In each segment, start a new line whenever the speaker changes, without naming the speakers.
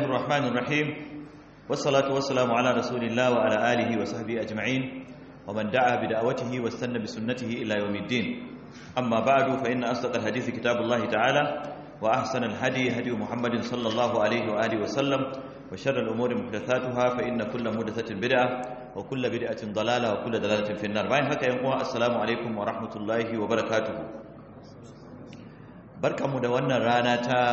الرحمن الرحيم والصلاة والسلام على رسول الله وعلى آله وصحبه أجمعين ومن دعا بدعوته واستنى بسنته إلى يوم الدين أما بعد فإن أصدق الحديث كتاب الله تعالى وأحسن الهدي هدي محمد صلى الله عليه وآله وسلم وشر الأمور محدثاتها فإن كل محدثة بدعة وكل بدعة ضلالة وكل ضلالة في النار باين هكا ينقوى السلام عليكم ورحمة الله وبركاته بركة مدونة رانا تا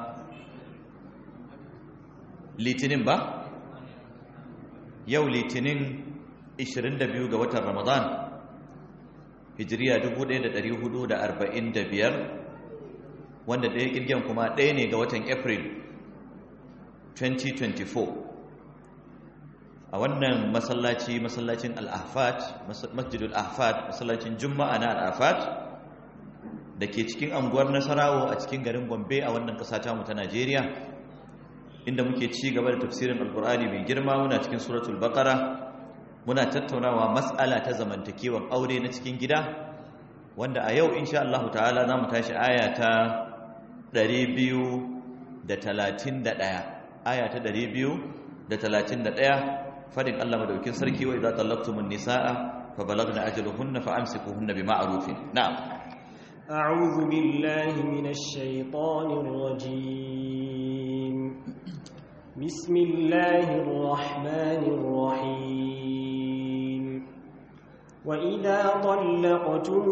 litinin ba yau litinin 22 ga watan ramadan hijiriya 1445 wanda ɗaya ƙirgin kuma ɗaya ne ga watan april 2024 a wannan masallaci masallacin al'afat masjidul ahfad masallacin juma'a na al'afat da ke cikin anguwar nasarawo a cikin garin gombe a wannan ƙasa tamu ta najeriya inda muke ci gaba da tafsirin alkur'ani mai girma muna cikin suratul baqara muna tattaunawa mas'ala ta zamantakewan aure na cikin gida wanda a yau insha Allah ta'ala zamu tashi aya ta 231 aya ta 231 fadin Allah madaukin sarki wa idza tallaqtumun nisaa fa balagna ajaluhunna fa amsikuhunna bima'rufin na'am
a'udhu billahi minash shaitanir rajim بسم الله الرحمن الرحيم وإذا طلقتم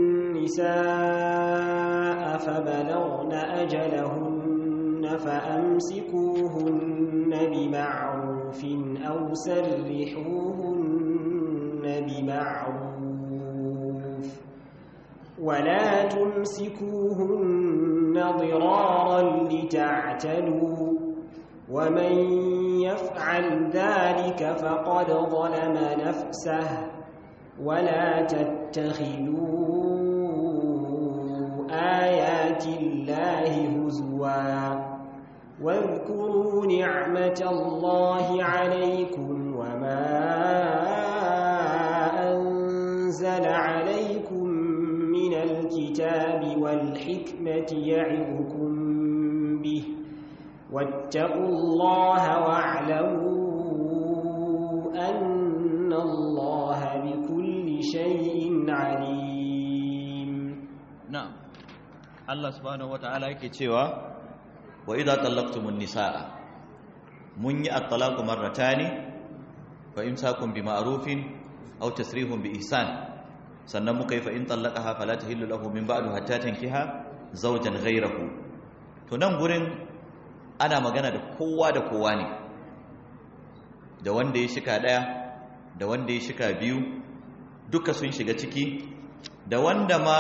النساء فبلغن أجلهن فأمسكوهن بمعروف أو سرحوهن بمعروف ولا تمسكوهن ضرارا لتعتدوا ومن يفعل ذلك فقد ظلم نفسه ولا تتخذوا آيات الله هزوا واذكروا نعمة الله عليكم وما أنزل عليكم من الكتاب والحكمة يعظكم به واتقوا الله واعلموا أن الله بكل شيء عليم
نعم الله سبحانه وتعالى yake cewa wa idza tallaqtumun nisaa mun yi at-talaqu marratani fa imsakun bi ma'rufin aw tasrihun bi ihsan sannan muka yi fa in tallaqaha fala tahillu lahu min ba'du hatta tankiha zawjan ghayrahu to nan gurin ana magana da kowa da kowa ne da wanda ya shika daya da wanda ya shika biyu duka sun shiga ciki da wanda ma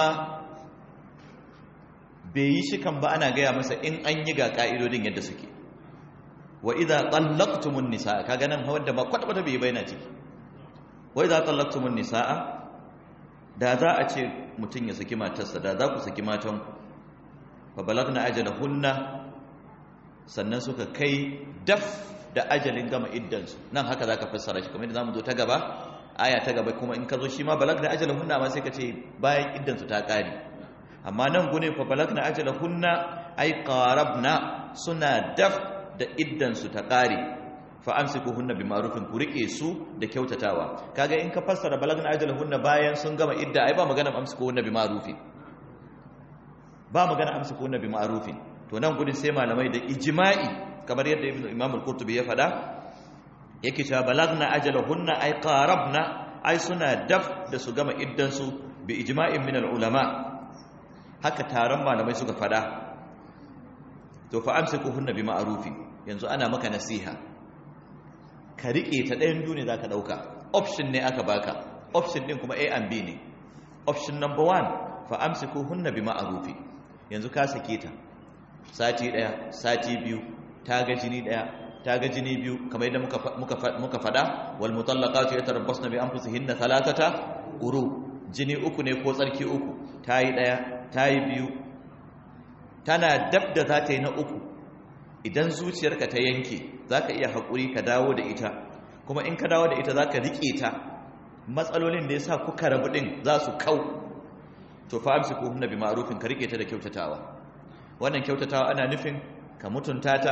bai yi shikan ba ana gaya masa in an yi ga ka'idodin yadda suke wa idza tallaqtumun nisaa kaga nan wanda ba kwata kwata bai bayyana ciki wa idza tallaqtumun nisaa da za a ce mutum ya saki matarsa da za ku saki matan fa balagna ajalahunna sannan suka kai daf da ajalin gama iddansu nan haka za ka fassara shi kamar yadda za mu zo ta gaba aya ta gaba kuma in ka zo shi ma balag da ajalin hunna ma sai ka ce bayan iddansu ta ƙare amma nan gune fa balag na ajalin hunna ai qarabna suna daf da iddansu ta ƙare fa amsiku hunna bi ma'rufin ku rike su da kyautatawa kaga in ka fassara balag na ajalin hunna bayan sun gama idda ai ba magana amsiku hunna bi ma'rufin ba magana amsiku hunna bi ma'rufin to nan gudun sai malamai da ijma'i kamar yadda ibnu imam al-qurtubi ya fada yake cewa balagna ajalahunna ay qarabna ay suna daf da su gama iddan su bi ijma'in min al-ulama haka taron malamai suka fada to fa amsikuhunna bi ma'rufi yanzu ana maka nasiha ka rike ta ɗayan duniya zaka dauka option ne aka baka option din kuma A and B ne option number 1 fa amsikuhunna bi ma'rufi yanzu ka sake ta sati ɗaya sati biyu ta ga jini ɗaya ta ga jini biyu kamar yadda muka faɗa wal mutallaqatu yatarabbasna bi anfusihinna thalathata uru jini uku ne ko tsarki uku ta yi ɗaya ta yi biyu tana dab da za ta yi na uku idan zuciyarka ta yanke za ka iya haƙuri ka dawo da ita kuma in ka dawo da ita za ka riƙe ta matsalolin da ya sa kuka rabu ɗin za su kau to fa amsi ko hunna bi ma'rufin ka riƙe ta da kyautatawa wannan kyautatawa ana nufin ka mutunta ta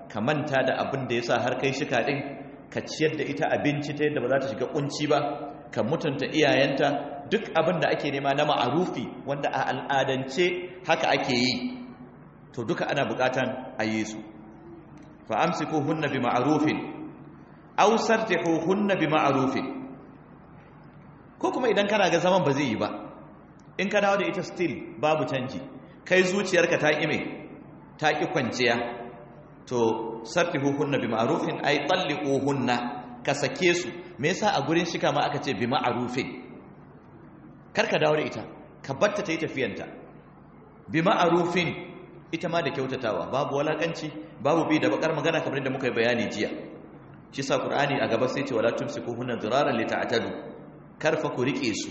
ka manta da abin da yasa har kai shika din ka ciyar da ita abinci ta yadda ba za ta shiga kunci ba ka mutunta iyayenta duk abin da ake nema na ma'arufi wanda a al'adance haka ake yi to duka ana bukatan a yi su fa amsiku hunna bi ma'rufin aw sartihu hunna bi ma'rufin ko kuma idan kana ga zaman ba zai yi ba in ka dawo da ita still babu canji kai zuciyarka ta ƙi me ta ƙi kwanciya to sartihu hunna bi ma'rufin ay talliqu hunna ka sake su me yasa a gurin shika ma aka ce bi ma'rufin kar ka dawo da ita ka batta ta yi tafiyanta bi ma'rufin ita ma da kyautatawa babu walakanci babu bi da bakar magana kamar da muka yi bayani jiya shi sa qur'ani a gaba sai ce wala tumsiku hunna diraran lita'tadu karfa ku rike su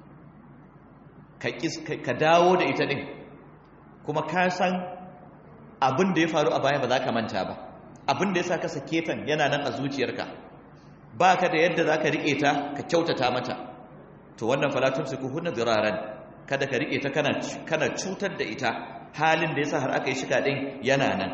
ka dawo da ita din kuma ka san abin da ya faru a baya ba za ka manta ba abin da ya sa ka sake tan yana nan a zuciyarka ba ka da yadda za ka riƙe ta ka kyautata mata to wannan falatun su kuhunna ziraran kada ka riƙe ta kana cutar da ita halin da ya sa har aka yi shika ɗin yana nan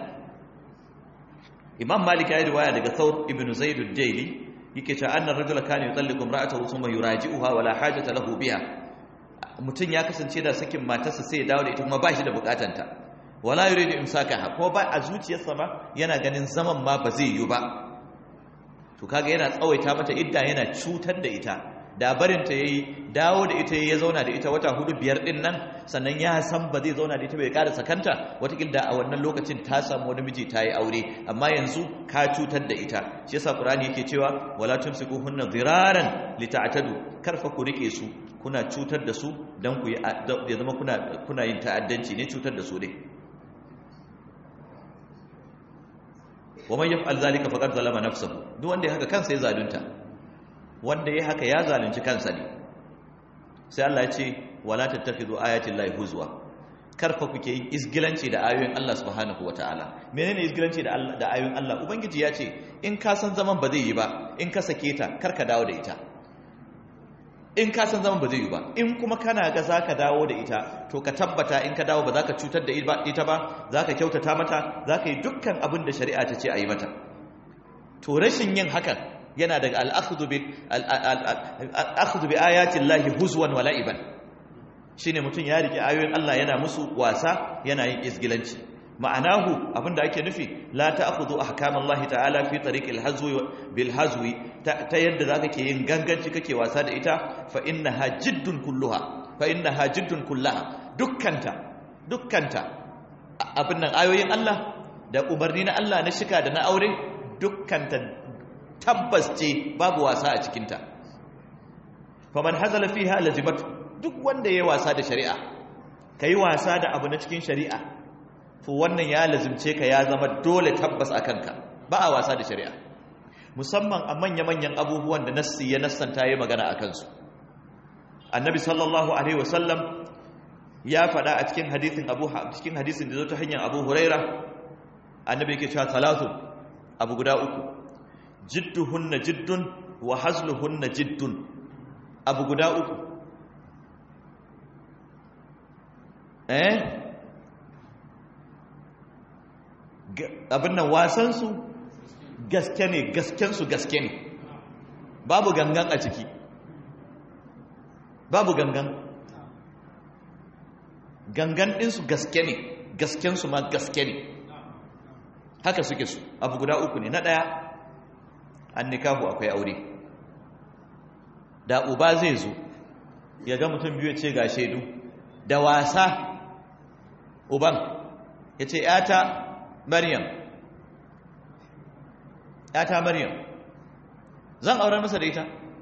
imam malik ya yi riwaya daga thawr ibn zaid ad-daili yake cewa annar rajula kana yutalliqu imra'atahu thumma yuraji'uha wala hajata lahu biha mutum ya kasance da sakin matarsa sai ya dawo da ita kuma ba shi da bukatanta wala yuridu imsakaha ko ba a zuciyarsa ma yana ganin zaman ma ba zai yi ba to kaga yana tsawaita mata idda yana cutar da ita da barin ta yayi dawo da ita ya zauna da ita wata hudu biyar din nan sannan ya san ba zai zauna da ita bai ƙara sakanta watakil da a wannan lokacin ta samu wani miji ta yi aure amma yanzu ka cutar da ita shi yasa qur'ani yake cewa wala tumsikuhunna dhiraran lita'tadu karfa ku rike su kuna cutar da su dan ku ya zama kuna kuna yin ta'addanci ne cutar da su ne wa man yaf'al zalika faqad zalama nafsahu duk wanda ya haka kansa ya zalunta wanda ya haka ya zalunci kansa ne sai Allah ya ce wala tattakhidhu ayati llahi huzwa karfa kuke yin isgilanci da ayoyin Allah subhanahu wataala menene isgilanci da Allah da ayoyin Allah ubangiji ya ce in ka san zaman ba zai yi ba in ka sake ta karka dawo da ita in ka san zaman ba zai yi ba in kuma kana ga zaka dawo da ita to ka tabbata in ka dawo ba za ka cutar da ita ba za ka kyautata mata za ka yi dukkan abin da shari'a ta ce a yi mata to rashin yin hakan yana daga al'akhudhu bi ayatin lahi huzwan wa la'iban shine mutum ya rike ayoyin Allah yana musu wasa yana yin isgilanci ma'anahu abinda ake nufi la ta'khudhu ahkamallahi ta'ala fi tariqil hazwi bil hazwi ta yadda zaka ke yin ganganci kake wasa da ita fa innaha jiddun kulluha fa innaha jiddun kullaha dukkanta dukkanta abin nan ayoyin Allah da umarni na Allah na shika da na aure dukkanta tabbas ce babu wasa a cikinta faman hazala fiha lazimatu duk wanda yayi wasa da shari'a kai wasa da abu na cikin shari'a to wannan ya lazimce ka ya zama dole tabbas a kanka ba a wasa da shari'a musamman a manya-manyan abubuwan da nassi ya nassanta ya magana a kansu annabi sallallahu alaihi wasallam ya faɗa a cikin hadisin abu cikin hadisin da zo ta hanyar abu huraira annabi yake cewa talatu abu guda uku jidduhunna jiddun wa hazluhunna jiddun abu guda uku eh abin nan wasansu gaske ne gaskensu gaske ne babu gangan a ciki babu gangan gangan ɗinsu gaske ne gaskensu ma gaske ne haka suke su abu guda uku ne na ɗaya an nikahu akwai aure da uba zai zo ya ga mutum biyu ce ga shaidu da wasa uban ya ce ‘yata Maryam ‘yata Maryam zan aurar masa da ita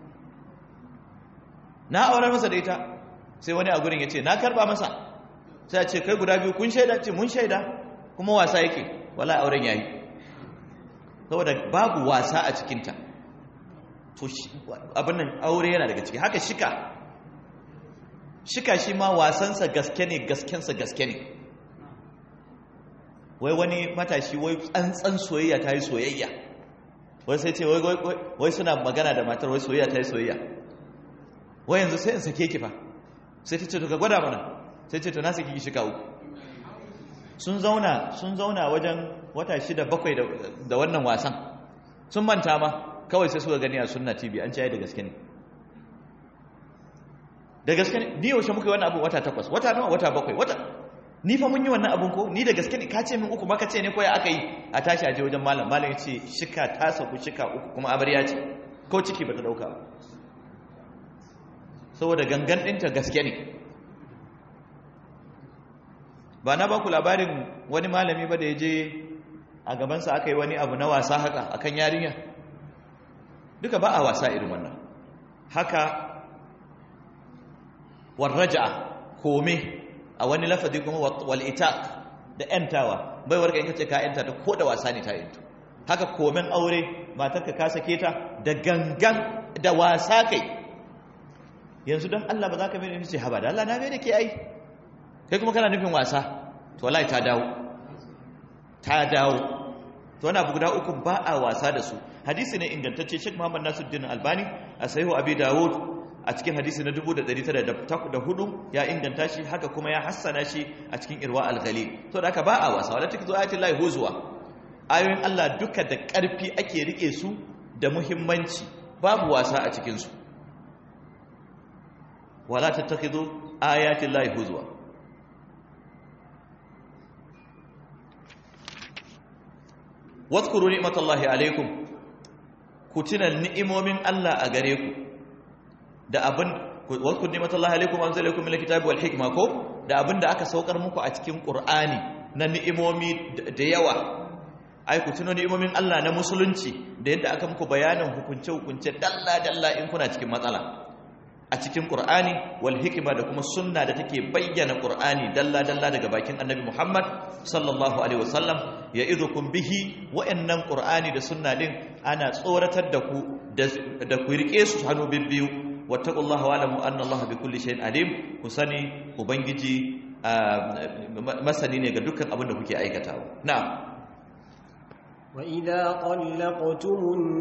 na aurar masa da ita sai wani a gurin ya ce na karba masa sai ce kai guda biyu kun shaida ce mun shaida kuma wasa yake wala auren yayi saboda babu wasa a cikinta to abin nan aure yana daga ciki haka shika shika shi ma wasansa gaske ne gaskensa gaske ne wai wani matashi wai tsantsan soyayya ta yi soyayya wai sai ce wai suna magana da matar wai soyayya ta yi soyayya wai yanzu sai in sake ki fa sai ta ce to ka gwada mana sai ce to na saki ki shika uku sun zauna sun zauna wajen wata shida bakwai da wannan wasan sun manta ma kawai sai suka gani a sunna tv an caye da gaske ne da gaske ne ni yaushe muka yi wannan abin wata takwas wata nawa wata bakwai wata ni fa mun yi wannan abin ko ni da gaske ne ka ce min uku maka ce ne ko ya aka yi a tashi a je wajen malam malam ya ce shika ta sauku shika uku kuma amarya ce ko ciki ba ta dauka ba saboda gangan ɗinta gaske ne ba na ba ku labarin wani malami ba da ya je a gabansa aka yi wani abu na wasa haka akan yarinya duka ba a wasa irin wannan haka warraja kome a wani lafazi kuma wal'itaq da ‘yantawa bai warka in kace ka ‘yanta ta ko da wasa ne ta ‘yantu haka komen aure matarka ka sake ta da gangan da wasa kai yanzu don Allah ba za ka mai ce haba da Allah na mai da ke ai kai kuma kana nufin wasa to wallahi ta dawo ta dawo to wani abu guda uku ba a wasa da su hadisi ne ingantacce Sheikh Muhammad Nasiruddin Albani a sahihu Abi Dawud a cikin hadisi na 1904 ya inganta shi haka kuma ya hassana shi a cikin Irwa al-Ghalil to da haka ba a wasa wala take zo ayatul lahi huzwa ayoyin Allah duka da ƙarfi ake rike su da muhimmanci babu wasa a cikin su wala tattakhidhu ayatil lahi huzwa wadhkuru ni'matallahi alaikum ku tuna ni'imomin Allah a gare ku da abin wadhkuru ni'matallahi alaikum anzalakum min alkitabi wal hikma ko da abin da aka saukar muku a cikin qur'ani na ni'imomi da yawa ai ku tuno ni'imomin Allah na musulunci da yadda aka muku bayanin hukunce hukunce dalla dalla in kuna cikin matsala a cikin Qur'ani wal hikima da kuma sunna da take bayyana Qur'ani dalla dalla daga bakin Annabi Muhammad sallallahu alaihi wasallam ya'idukum bihi wa'annan Qur'ani da sunna din ana tsoratar da ku da ku rike su hannu bibbiyu wattaqullaha wa'lamu anna Allah bikulli shay'in alim ku sani ubangiji masani ne ga dukkan abin da kuke aikatawa na'am
وإذا طلقتم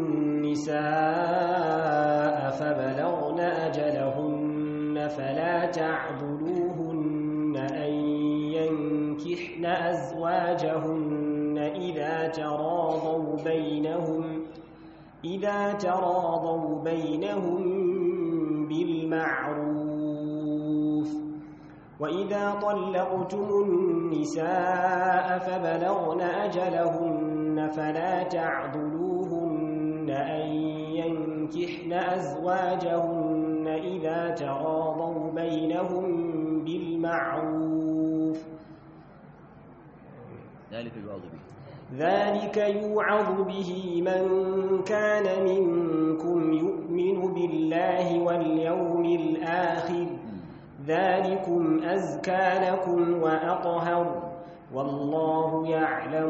النساء فبلغن أجلهن فلا تعبدوهن أن ينكحن أزواجهن إذا تراضوا بينهم إذا تراضوا بينهم بالمعروف وإذا طلقتم النساء فبلغن أجلهن فلا تعضلوهن أن ينكحن أزواجهن إذا تراضوا بينهم بالمعروف
ذلك يوعظ به
ذلك يوعظ به من كان منكم يؤمن بالله واليوم الآخر ذلكم أزكى لكم وأطهر والله يعلم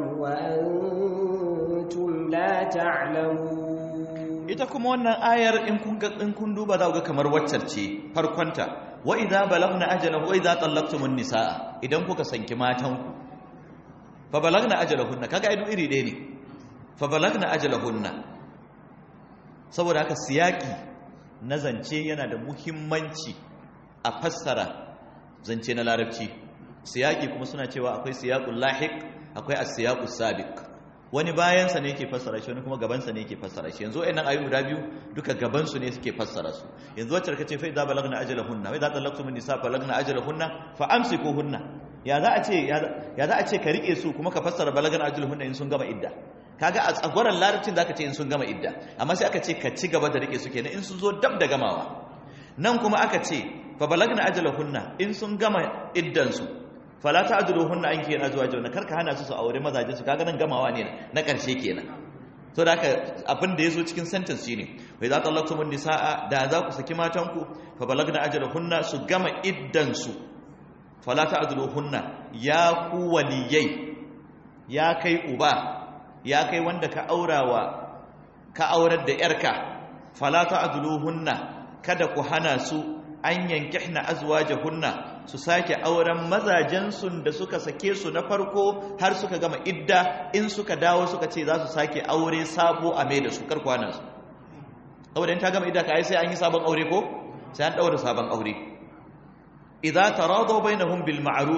وأنتم لا تعلمون
ita kuma wannan ayar in kun in kun duba za ku ga kamar waccar ce farkonta wa idza balagna ajalahu wa idza tallaqtumun nisaa idan kuka sanki matan ku fa balagna ajalahunna kaga ido iri ɗaya ne fa balagna ajalahunna saboda haka siyaki na zance yana da muhimmanci a fassara zance na larabci siyaki kuma suna cewa akwai siyaqul lahiq akwai as-siyaqus sabiq wani bayansa ne yake fassara shi wani kuma gabansa ne yake fassara shi yanzu wayannan ayoyi guda biyu duka gabansu ne suke fassara su yanzu wacce kace fa idza balagna ajalahunna wa idza talaqtum an-nisa balagna ajalahunna fa amsikuhunna ya za a ce ya za a ce ka rike su kuma ka fassara balagna ajalahunna in sun gama idda kaga a tsagwaran larabcin zaka ce in sun gama idda amma sai aka ce ka ci gaba da rike su kenan in sun zo dab da gamawa nan kuma aka ce fa balagna ajalahunna in sun gama iddan su fala ta'duluhunna an kiyan azwajuna karka hana su su aure mazaje su kaga nan gamawa ne na karshe kenan to da haka abin da yazo cikin sentence shine wa idza talaqtumun nisaa da za ku saki matanku fa balagna ajalahunna su gama iddan su fala ta'duluhunna ya ku waliyai ya kai uba ya kai wanda ka aurawa ka aurar da yarka fala ta'duluhunna kada ku hana su an yankihna azwajahunna su sake auren mazajensu da suka sake su na farko har suka gama idda in suka dawo suka ce za su sake aure sabo a mai da su karkwana su saboda in ta gama idda kai sai an yi sabon aure ko sai an daura sabon aure idza taradaw bainahum bil ma'ruf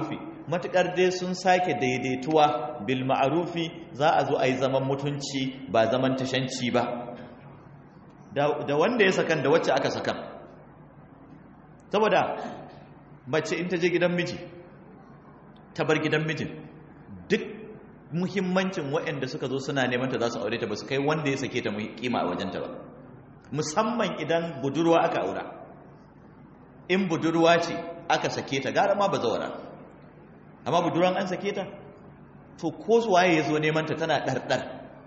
matukar dai sun sake daidaituwa bil ma'rufi za a zo a yi zaman mutunci ba zaman tashanci ba da wanda ya sakan da wacce aka sakan saboda mace in ta je gidan miji ta bar gidan mijin duk muhimmancin waɗanda suka zo suna neman ta za su aure ta ba su kai wanda ya sake ta kima a wajenta ba musamman idan budurwa aka aura in budurwa ce aka sake ta gara ma ba zaura amma budurwan an sake ta to ko waye ya zo neman ta tana ɗarɗar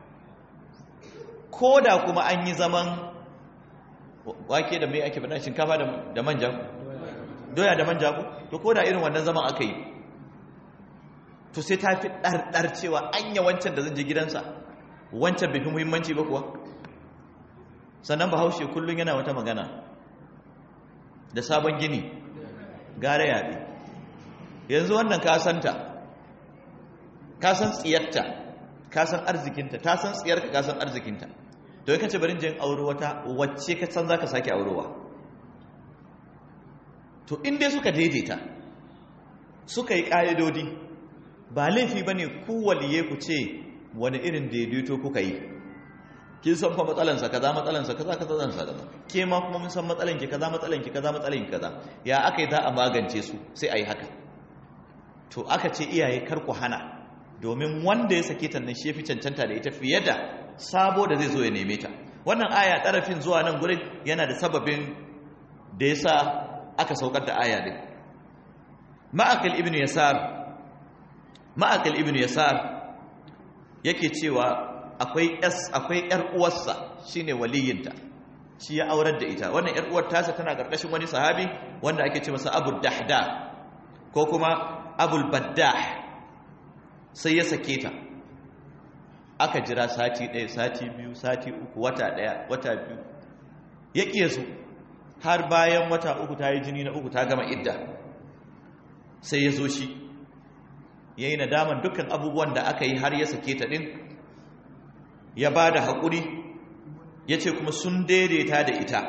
ko da kuma an yi zaman wake da mai ake faɗa shinkafa da manja doya da manja ko to ko da irin wannan zaman aka yi to sai ta fi ɗarɗar cewa an yi wancan da zan je gidansa wancan bai fi muhimmanci ba kuwa sannan bahaushe kullum yana wata magana da sabon gini gare yaɗe yanzu wannan kasanta kasan tsiyarta kasan arzikinta ta san tsiyarka kasan arzikinta to yaka ce barin jin auro wata wacce ka san za ka sake aurowa to inda suka daidaita suka yi ƙa'idodi ba laifi ba ne ku waliye ku ce wani irin daidaito kuka yi kin san fa matsalansa kaza matsalansa kaza kaza zan sa kaza ke ma kuma mun san matsalanki kaza matsalanki kaza matsalanki kaza ya aka yi za a magance su sai a yi haka to aka ce iyaye kar ku hana domin wanda ya sake ta nan shi fi cancanta da ita fiye da sabo da zai zo ya neme ta wannan aya ɗarafin zuwa nan gurin yana da sababin da ya sa aka saukar da aya din ma'akal ibn yasar ma'akal ibn yasar yake cewa akwai s akwai yar uwarsa shine waliyinta shi ya aurar da ita wannan yar uwar tasa tana karkashin wani sahabi wanda ake ce masa abu dahda ko kuma abul baddah sai ya sake ta aka jira sati ɗaya sati biyu sati uku wata ɗaya wata biyu ya ƙiye su har bayan wata uku ta yi jini na uku ta gama idda sai ya zo shi ya yi nadaman dukkan abubuwan da aka yi har ya sake ta ɗin ya ba da haƙuri ya ce kuma sun daidaita da ita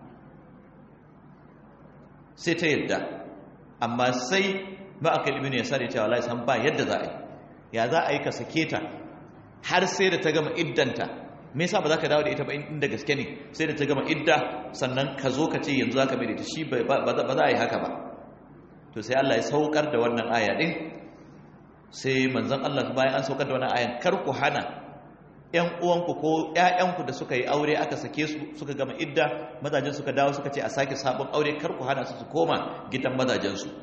sai ta yadda amma sai ma'akal ibn ya sare cewa lai san ba yadda za a yi ya za a yi ka sake ta har sai da ta gama iddanta me yasa ba za ka dawo da ita ba inda gaske ne sai da ta gama idda sannan ka zo ka ce yanzu za ka mai da ita shi ba za a yi haka ba to sai Allah ya saukar da wannan aya din sai manzon Allah bayan an saukar da wannan ayan kar ku hana ƴan uwanku ko ƴaƴanku da suka yi aure aka sake su suka gama idda mazajen suka dawo suka ce a sake sabon aure kar ku hana su su koma gidan mazajen su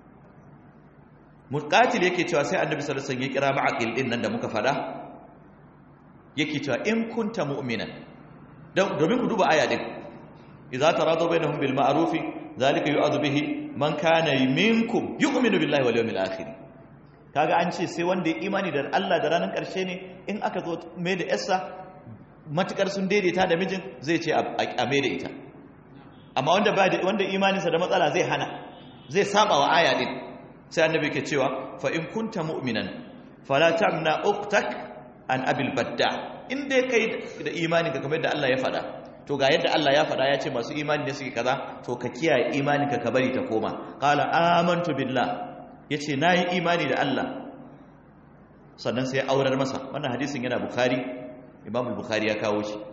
muqatil yake cewa sai annabi sallallahu alaihi wasallam ya kira ma'aqil din nan da muka fada yake cewa in kunta mu'minan domin ku duba aya din idza taradu bainahum bil ma'ruf zalika yu'adhu bihi man kana minkum yu'minu billahi wal yawmil akhir kaga an ce sai wanda ya imani da Allah da ranar karshe ne in aka zo mai da yarsa matukar sun daidaita da mijin zai ce a mai da ita amma wanda ba da wanda imaninsa da matsala zai hana zai saba wa aya din sai annabi ke cewa fa in kunta mu'minan fala tamna uktak an abil badda in dai kai da imani ka kamar da Allah ya faɗa to ga yadda Allah ya faɗa ya ce masu imani ne suke kaza to ka kiyaye imani ka ka bari ta koma qala amantu billah yace nayi imani da Allah sannan sai aurar masa wannan hadisin yana bukhari imam bukhari ya kawo shi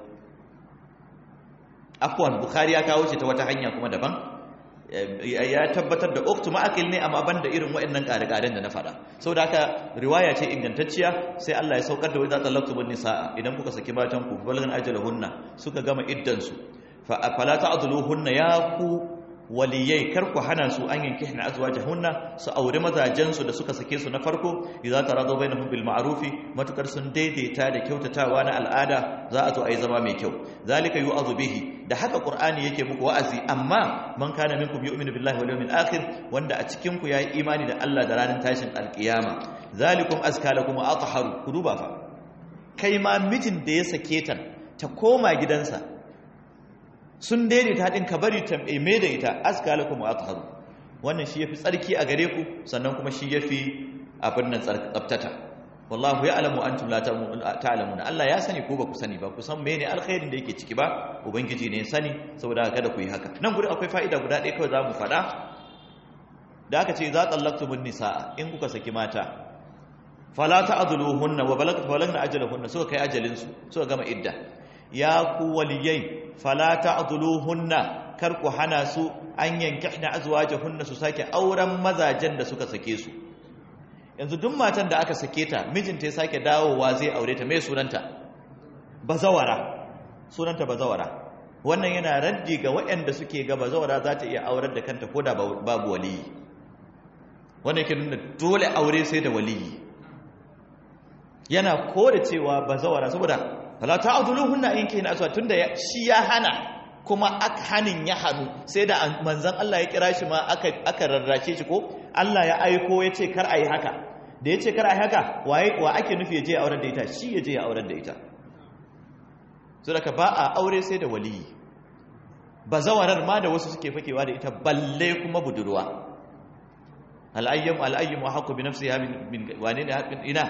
afwan bukhari ya kawo shi ta wata hanya kuma daban ya tabbatar da uktu ma'akil ne amma banda irin waɗannan ƙare-ƙaren da na faɗa sau da haka riwaya ce ingantacciya sai Allah ya saukar da wai za ta laktu bin nisa'a idan kuka saki matan ku balgan ajalahunna suka gama iddansu fa fala ta'dhuluhunna ya ku waliyai kar ku hana su an yanki hina azwajahunna su aure mazajensu da suka sake su na farko idza taradu bainahum bil ma'rufi matukar sun daidaita da kyautatawa na al'ada za a zo ayi zama mai kyau zalika yu'adhu bihi da haka qur'ani yake muku wa'azi amma man kana minkum yu'minu billahi wal yawmil akhir wanda a cikin ku yayi imani da Allah da ranar tashin alkiyama zalikum azka lakum wa atharu ku duba fa kai ma mijin da ya sake ta ta koma gidansa sun daidaita haɗin ka bari ta mai da ita aska lakum wa atharu wannan shi yafi tsarki a gare ku sannan kuma shi yafi abin nan tsabtata wallahu ya'lamu antum la ta'lamuna Allah ya sani ko ba ku sani ba ku san mene alkhairin da yake ciki ba ubangiji ne sani saboda kada ku yi haka nan gurin akwai fa'ida guda ɗaya kawai zamu faɗa da aka ce za tsallaktumun nisa'a in kuka saki mata fala ta'dhuluhunna wa balagna balagna ajalahunna suka kai ajalin su suka gama idda ya ku waliyai fala ta'dhuluhunna kar ku hana su an yankihna azwajahunna su sake auren mazajen da suka sake su yanzu duk matan da aka sake ta mijinta ya sake dawowa zai aure ta mai sunanta bazawara sunanta bazawara wannan yana raddi ga waɗanda suke ga bazawara za ta iya aurar da kanta ko da babu waliyi wannan yake nuna dole aure sai da waliyi yana kore cewa bazawara saboda fala ta'dhuluhunna in kina aswa tunda shi ya hana kuma aka hanin ya hannu sai da manzon Allah ya kira shi ma aka aka rarrace shi ko Allah ya aiko ya ce kar ayi haka da ya ce kar ayi haka waye wa ake nufi ya je aurar da ita shi ya je ya aurar da ita saboda ba a aure sai da waliyi bazawarar ma da wasu suke fakewa da ita balle kuma budurwa al'ayyam al'ayyam wa haqqu bi nafsiha min wane ne haqqin ina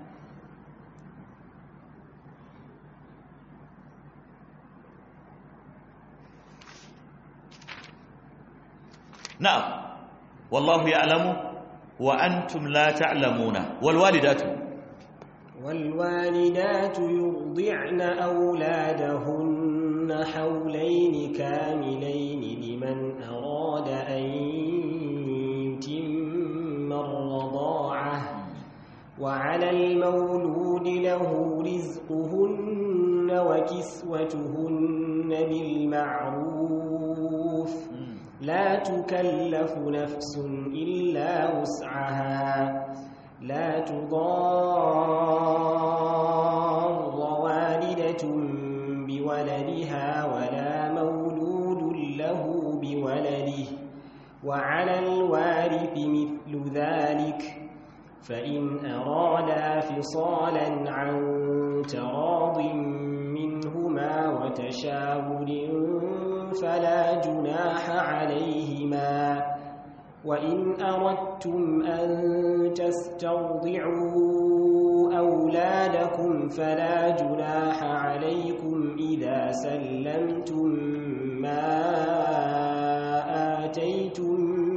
na'am wallahu ya'lamu wa antum la ta'lamuna wal walidatu
والوالدات يرضعن أولادهن حولين كاملين لمن أراد أن يتم الرضاعة وعلى المولود له رزقهن وكسوتهن بالمعروف لا تكلف نفس إلا وسعها لا تضار والدة بولدها ولا مولود له بولده وعلى الوارث مثل ذلك فإن أرادا فصالا عن تراض منهما وتشاور فلا جناح عليهما وإن أردتم أن تسترضعوا أولادكم فلا جناح عليكم إذا سلمتم ما آتيتم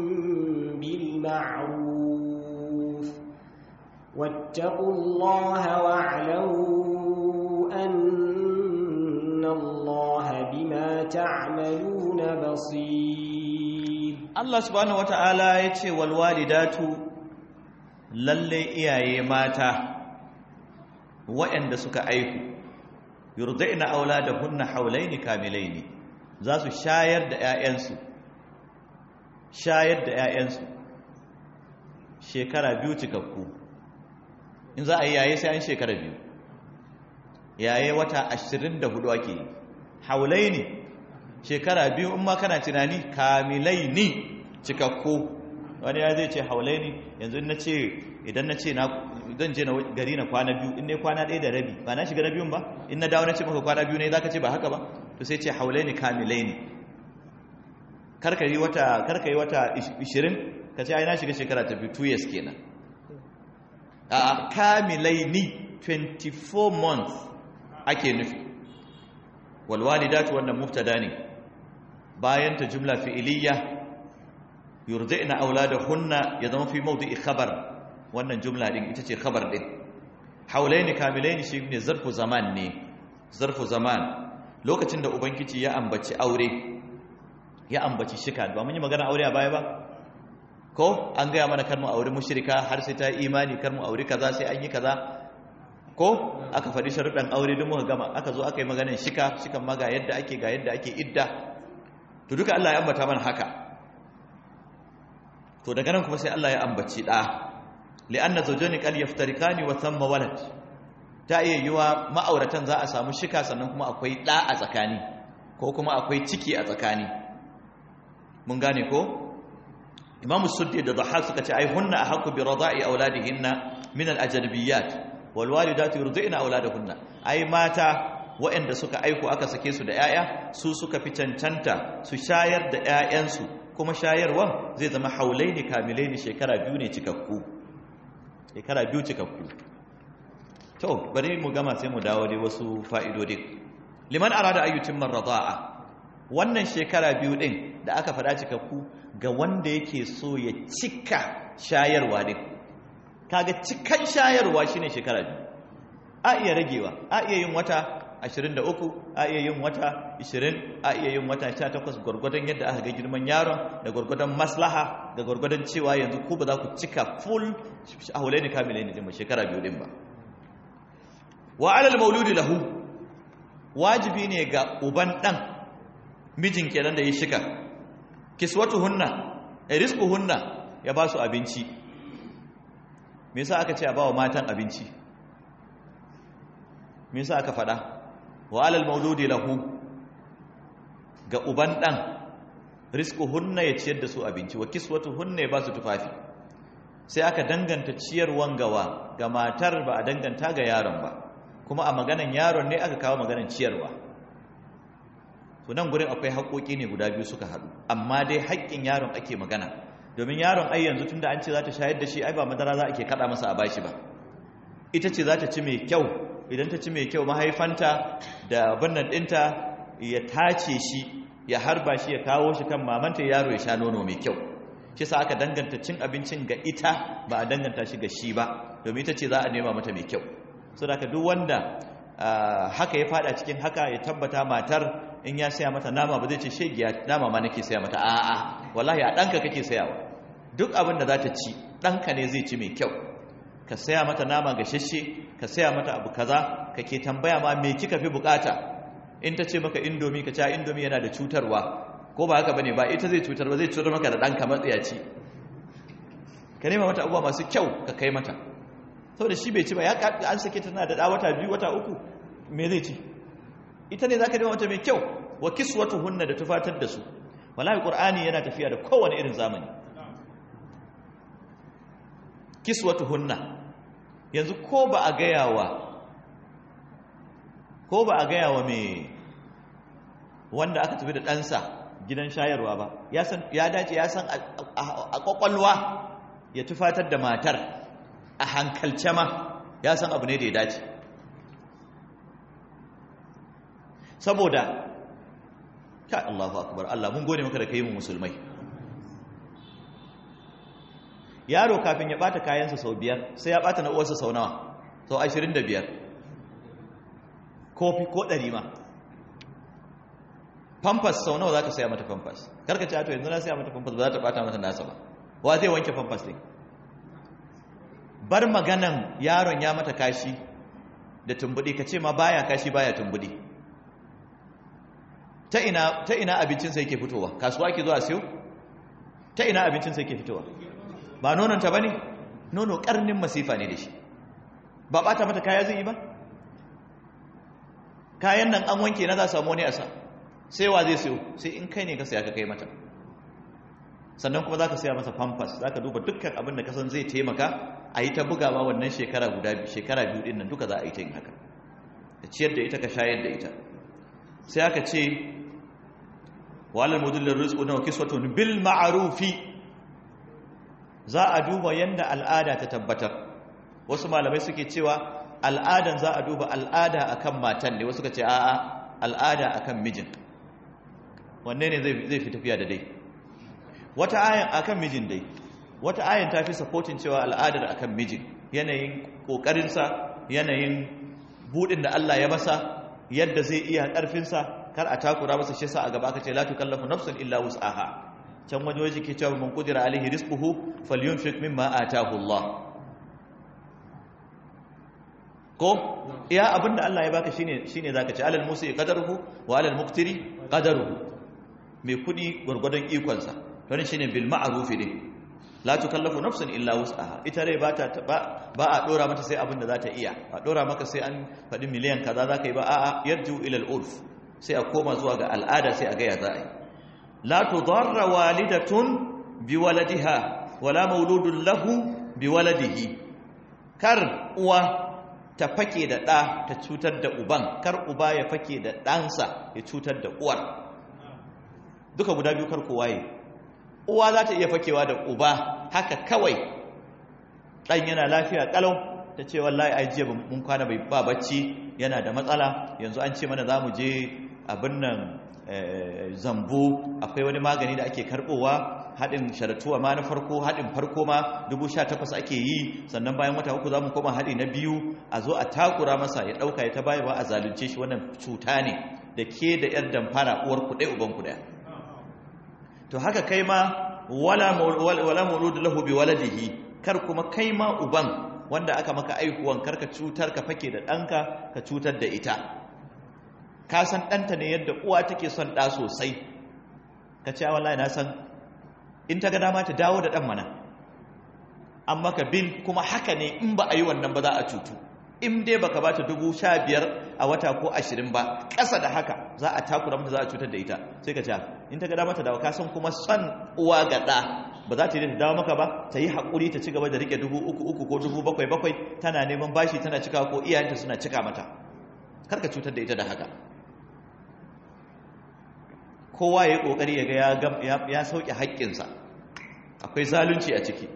بالمعروف واتقوا الله واعلموا أن الله بما تعملون بصير
Allah subhanahu wata'ala ya ce walwalidatu lalle iyaye mata waɗanda suka aiku yurdina auladahunna haulaini kamilaini za su shayar da ƴaƴansu shayar da ƴaƴansu shekara biyu cikakku in za a yi yaye sai an shekara biyu yaye wata 24 ake yi haulaini shekara biyu in ma kana tunani kamilai ni cikakku wani ya zai ce haulai ne yanzu na ce idan na ce zan je na gari na kwana biyu in ne kwana ɗaya da rabi ba na shiga na biyun ba in na dawo na ce maka kwana biyu ne za ka ce ba haka ba to sai ce haulai ne kamilai ne karkari wata karkari wata 20 ka ce ai na shiga shekara ta biyu 2 years kenan a kamilai ni 24 months ake nufi walwalidatu wannan mubtada ne bayan ta jumla fi'iliya yurdi'na auladahunna ya zama fi mawdi'i khabar wannan jumla din ita ce khabar din haulaini kamilaini shi ne zarfu zaman ne zarfu zaman lokacin da ubangiji ya ambaci aure ya ambaci shika ba mun yi magana aure a baya ba ko an gaya mana kar mu aure mushrika har sai ta imani kar mu aure kaza sai an yi kaza ko aka faɗi sharuɗan aure duk muka gama aka zo aka yi maganar shika shikan ma ga yadda ake ga yadda ake idda to duka Allah ya ambata mana haka to daga nan kuma sai Allah ya ambaci da li'anna zawjani qad yaftarikani wa thamma walad ta iya yiwa ma'auratan za a samu shika sannan kuma akwai da a tsakani ko kuma akwai ciki a tsakani mun gane ko Imam Suddi da Dhahhak suka ce ai hunna ahqqu bi rada'i auladihinna min al-ajnabiyyat wal walidatu yurdina auladahunna ai mata waɗanda suka aiko aka sake su da 'ya'ya su suka fi cancanta su shayar da 'ya'yansu kuma shayarwan zai zama haulaini kamilaini shekara biyu ne cikakku shekara biyu cikakku to bari mu gama sai mu dawo dai wasu fa'idodin liman arada ayyutin marrada'a wannan shekara biyu din da aka faɗa cikakku ga wanda yake so ya cika shayarwa din kaga cikan shayarwa shine shekara biyu a iya ragewa a iya yin wata 23 a iya yin wata 20 a iya yin wata 18 gwargwadon yadda aka ga girman yaron da gwargwadon maslaha da gwargwadon cewa yanzu ku ba za ku cika full ahulaini kamilaini din ba shekara biyu din ba wa alal mauludi lahu wajibi ne ga uban dan mijin kenan da ya shika kiswatuhunna rizquhunna ya ba su abinci me yasa aka ce a bawa matan abinci me yasa aka fada wa alal mauludi lahu ga uban dan rizquhunna ya ciyar da su abinci wa kiswatuhunna ya ba su tufafi sai aka danganta ciyarwan gawa ga matar ba a danganta ga yaron ba kuma a maganan yaron ne aka kawo maganan ciyarwa to nan gurin akwai haƙoƙi ne guda biyu suka haɗu amma dai haƙƙin yaron ake magana domin yaron ai yanzu tunda an ce za ta shayar da shi ai ba madara za a ke kaɗa masa a bashi ba ita ce za ta ci mai kyau idan ta ci mai kyau mahaifanta da bannan ɗinta ya tace shi ya harba shi ya kawo shi kan mamanta yaro ya sha nono mai kyau shi sa aka danganta cin abincin ga ita ba a danganta shi ga shi ba domin ita ce za a nema mata mai kyau so da duk wanda haka ya fada cikin haka ya tabbata matar in ya saya mata nama ba zai ce shegiya nama ma nake saya mata a'a wallahi a ɗanka kake sayawa duk abin da za ta ci ɗanka ne zai ci mai kyau ka saya mata nama gashashe ka saya mata abu kaza kake tambaya ma me kika fi bukata in ta ce maka indomi ka ce indomi yana da cutarwa ko ba haka bane ba ita zai cutar ba zai cutar maka da ɗanka matsayaci ka nema mata abubuwa masu kyau ka kai mata saboda shi bai ci ba ya an sake tana da wata biyu wata uku me zai ci ita ne zaka nema mata mai kyau wa kiswatuhunna da tufatar da su wallahi qur'ani yana tafiya da kowane irin zamani kiswatuhunna yanzu ko ba a gaya wa ko ba a gaya wa me wanda aka tafi da ɗansa gidan shayarwa ba ya dace ya san a kwakwalwa ya tufatar da matar a hankalce ma ya san abu ne da ya dace saboda ka Allahu akbar Allah mun gode maka da kai mu musulmai yaro kafin ya bata kayansa sau biyar sai ya bata na uwarsa sau nawa sau ashirin da biyar kofi ko ɗari ma pampas sau nawa za ka saya mata pampas karka ce to yanzu na saya mata pampas ba za ta bata mata nasa ba wa zai wanke pampas ne bar maganan yaron ya mata kashi da tumbudi ka ce ma baya kashi baya tumbudi ta ina ta ina abincinsa yake fitowa kasuwa ke zuwa siyo ta ina abincinsa yake fitowa ba nononta ba ne nono karnin masifa ne da shi ba bata mata kaya zai yi ba kayan nan an wanke na za samu wani asa sai wa zai siyo sai in kai ne ka saya ka kai mata sannan kuma za ka saya masa pampas za ka duba dukkan abin da kasan zai taimaka a yi ta bugawa wannan shekara guda shekara biyu din nan duka za a yi ta yin haka ka ciyar da ita ka shayar da ita sai aka ce walal mudullar rizqu na kiswatun bil ma'rufi za a duba yanda al'ada ta tabbatar wasu malamai suke cewa al'adan za a duba al'ada akan matan ne wasu ka ce a'a al'ada akan mijin wanne ne zai fi tafiya da dai wata ayan akan mijin dai wata ayan ta fi supporting cewa al'adar akan mijin yanayin kokarinsa yanayin budin da Allah ya masa yadda zai iya karfinsa kar a takura masa shi sa a gaba aka ce la tukallafu nafsun illa wus'aha can waje waje ke cewa man qudira alaihi rizquhu falyunfiq mimma ataahu Allah ko iya abinda Allah ya baka shine shine zaka ce alal musi qadaruhu wa alal muqtiri qadaruhu mai kudi gurgurdan ikonsa don shine bil ma'ruf din la tukallafu nafsun illa wus'aha ita rai ba ta ba a dora mata sai abinda za ta iya a dora maka sai an faɗi miliyan kaza zaka yi ba a'a yarju ila al-urf sai a koma zuwa ga al'ada sai a ga ya za a yi la tudarra walidatun biwaladiha wala mauludun lahu biwaladihi kar uwa ta fake da ɗa ta cutar da uban kar uba ya fake da ɗansa ya cutar da uwar duka guda biyu kar kowa yi uwa za ta iya fakewa da uba haka kawai ɗan yana lafiya ƙalau ta ce wallahi ai jiya mun kwana bai ba bacci yana da matsala yanzu an ce mana za mu je abin nan zambo akwai wani magani da ake karbowa haɗin sharatuwa ma na farko haɗin farko ma 18,000 ake yi sannan bayan wata uku za mu koma haɗi na biyu a zo a takura masa ya ɗauka ya ta bayarwa a zalunce shi wannan cuta ne da ke da 'yar damfara uwar kuɗe uban kuɗe to haka kai ma wala mauludu lahu bi waladihi kar kuma kai ma uban wanda aka maka aikuwan karka cutar ka fake da ɗanka ka cutar da ita ka san ɗanta ne yadda uwa take son ɗa sosai ka ce wallahi na san in ta ga dama ta dawo da ɗan mana an maka bil kuma haka ne in ba a yi wannan ba za a cutu in dai baka ba ta dubu sha biyar a wata ko ashirin ba ƙasa da haka za a takura mata za a cutar da ita sai ka ce in ta ga dama ta dawo ka san kuma son uwa ga ɗa ba za ta yi ta dawo maka ba ta yi haƙuri ta ci gaba da riƙe dubu uku uku ko dubu bakwai bakwai tana neman bashi tana cika ko iyayenta suna cika mata kar ka cutar da ita da haka kowa ya yi ƙoƙari ya ga ya sauƙi haƙƙinsa akwai zalunci a ciki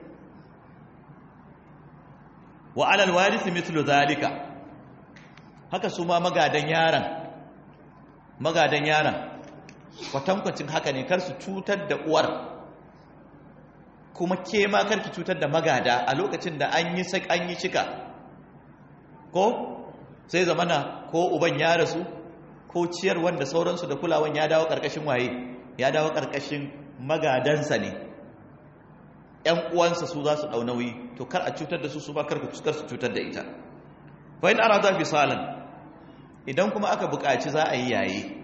wa alal warisi mithlu zalika haka su ma magadan yaran magadan yaran kwatankwacin haka ne kar su cutar da uwar kuma ke ma kar ki cutar da magada a lokacin da an yi an yi cika ko sai zamana ko uban ya rasu ko ciyar wanda sauransu da kulawan ya dawo karkashin waye ya dawo karkashin magadansa ne ‘yan uwansa su za su ɗau nauyi to kar a cutar da su su ba kar su cutar da ita bayan ana za fi salan idan kuma aka buƙaci za a yi yaye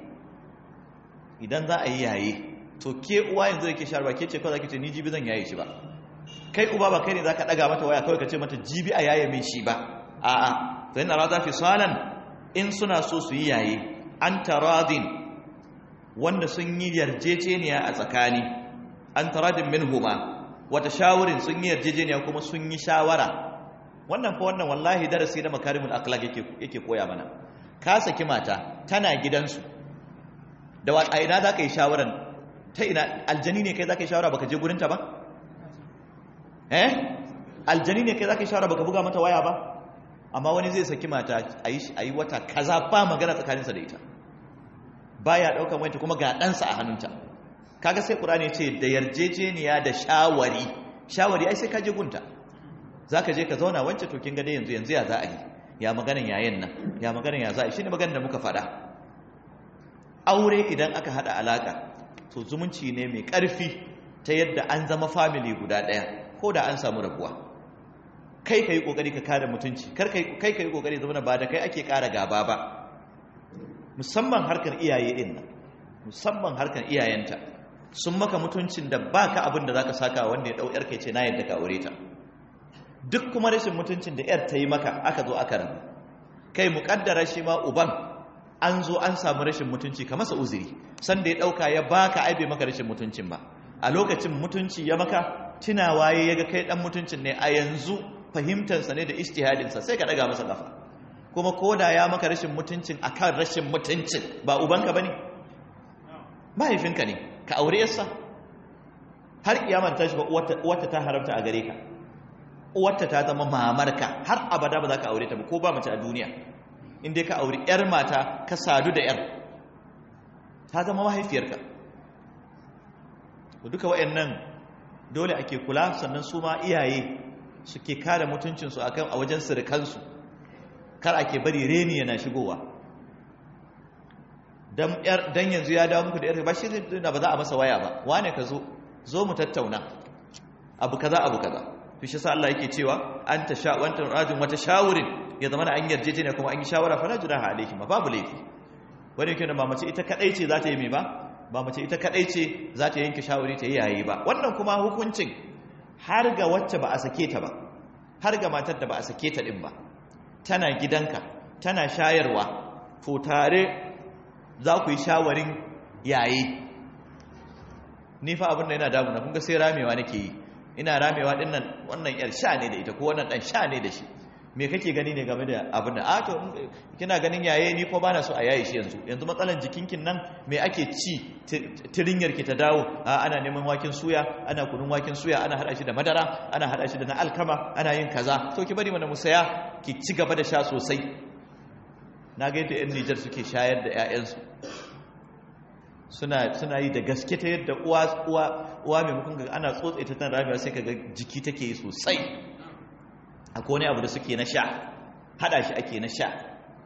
idan za a yi yaye to ke uwa yanzu da ke sharba ke ce kawai za ke ce ni jibi zan yaye shi ba kai uba ba kai ne za ka ɗaga mata waya kawai ka ce mata jibi a yaye min shi ba a'a bayan ana za fi salan in suna so su yi yaye an taradin wanda sun yi yarjejeniya a tsakani an taradin min huma wata shawarin sun yi yarjejeniya kuma sun yi shawara wannan fa wannan wallahi darasi na makarimul akhlaq yake yake koya mana ka saki mata tana gidansu da wa a ina zaka yi shawaran ta ina aljani ne kai zaka yi shawara baka je gurin ta ba eh aljani ne kai zaka yi shawara baka buga mata waya ba amma wani zai saki mata ayi ayi wata kaza ba magana tsakaninsa da ita baya daukan wayanta kuma ga ɗansa a hannunta kaga sai qur'ani ce da yarjejeniya da shawari shawari ai sai ka je gunta zaka je ka zauna wance to kin ga dai yanzu yanzu ya za a yi ya maganan yayin nan ya maganan ya za a yi shine maganar da muka faɗa aure idan aka hada alaka to zumunci ne mai ƙarfi ta yadda an zama family guda ɗaya ko da an samu rabuwa kai kai kokari ka kare mutunci kar kai kai kai kokari zama ba da kai ake ƙara gaba ba musamman harkar iyaye din nan musamman harkar iyayenta sun maka mutuncin da baka abin da zaka saka wanda ya dau yar kai ce na yadda ka aure ta duk kuma rashin mutuncin da yar ta yi maka aka zo aka rabu kai muƙaddara shi ma uban an zo an samu rashin mutunci ka masa uzuri sanda ya dauka ya baka aibe maka rashin mutuncin ba a lokacin mutunci ya maka tunawa ya ga kai dan mutuncin ne a yanzu fahimtarsa ne da ijtihadinsa sai ka daga masa kafa kuma koda ya maka rashin mutuncin akan rashin mutuncin ba ubanka bane mahaifinka ne ka aure yarsa har kiyamar ta shi ba uwarta ta haramta a gare ka uwarta ta zama mamarka har abada ba za ka aure ta ba ko ba mace a duniya in dai ka auri yar mata ka sadu da yar ta zama mahaifiyarka duka wayannan dole ake kula sannan su ma iyaye suke kare mutuncinsu akan a wajen sirikansu kar ake bari reni yana shigowa dan yanzu ya dawo muku da yar ba shi zai ba za a masa waya ba wane ka zo zo mu tattauna abu kaza abu kaza to shi sa Allah yake cewa anta sha wanta rajin wata shawurin ya zama an yarjejeniya kuma an yi shawara fa la junaha alayhi ma babu laifi wani yake da mamace ita kadai ce za ta yi mai ba ba mace ita kadai ce za ta yanke shawari ta yi yayi ba wannan kuma hukuncin har ga wacce ba a sake ta ba har ga matar da ba a sake ta din ba tana gidanka tana shayarwa to tare za ku yi shawarin yayi ni fa abin da yana damuna kun ga sai ramewa nake yi ina ramewa din nan wannan yar sha ne da ita ko wannan dan sha ne da shi me kake gani ne game da abin da a to kina ganin yaye ni ko bana so a yaye shi yanzu yanzu matsalan jikinkin nan me ake ci tirinyar ki ta dawo a ana neman waken suya ana kunun waken suya ana hada shi da madara ana hada shi da na alkama ana yin kaza to ki bari mana musaya ki ci gaba da sha sosai na ga yadda yan Nijar suke shayar da ƴaƴansu suna suna yi da gaske ta yadda uwa uwa uwa maimakon ga ana tsotse ta tana ramewa sai kaga jiki take yi sosai akwai wani abu da suke na sha hada shi ake na sha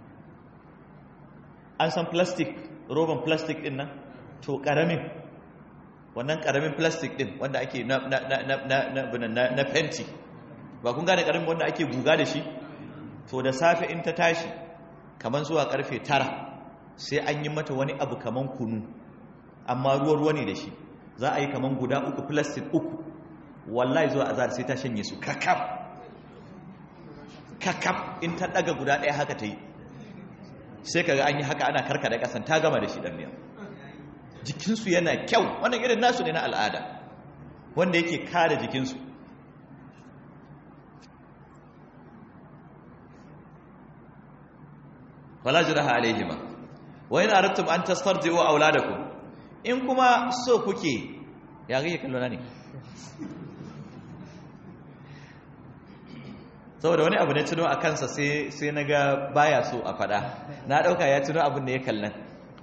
an san plastic roban plastic din nan to karamin wannan karamin plastic din wanda ake na na na na na na fenti ba kun gane karamin wanda ake guga da shi to da safe in ta tashi kaman zuwa karfe tara sai an yi mata wani abu kaman kunu amma ruwa ruwa ne da shi za a yi kaman guda uku plastic uku wallahi zuwa azar sai ta shanye su kakaf kakaf in ta daga guda ɗaya haka ta yi sai kaga an yi haka ana karkada kasan ta gama da shi dan miya jikinsu yana kyau wannan irin nasu ne na al'ada wanda yake kare jikinsu wala jiraha alaihima wa in aradtum an tastarji'u auladakum in kuma so kuke ya ga kallo na ne saboda wani abu ne tuno a kansa sai sai naga baya so a fada na dauka ya tuno abin da ya kallan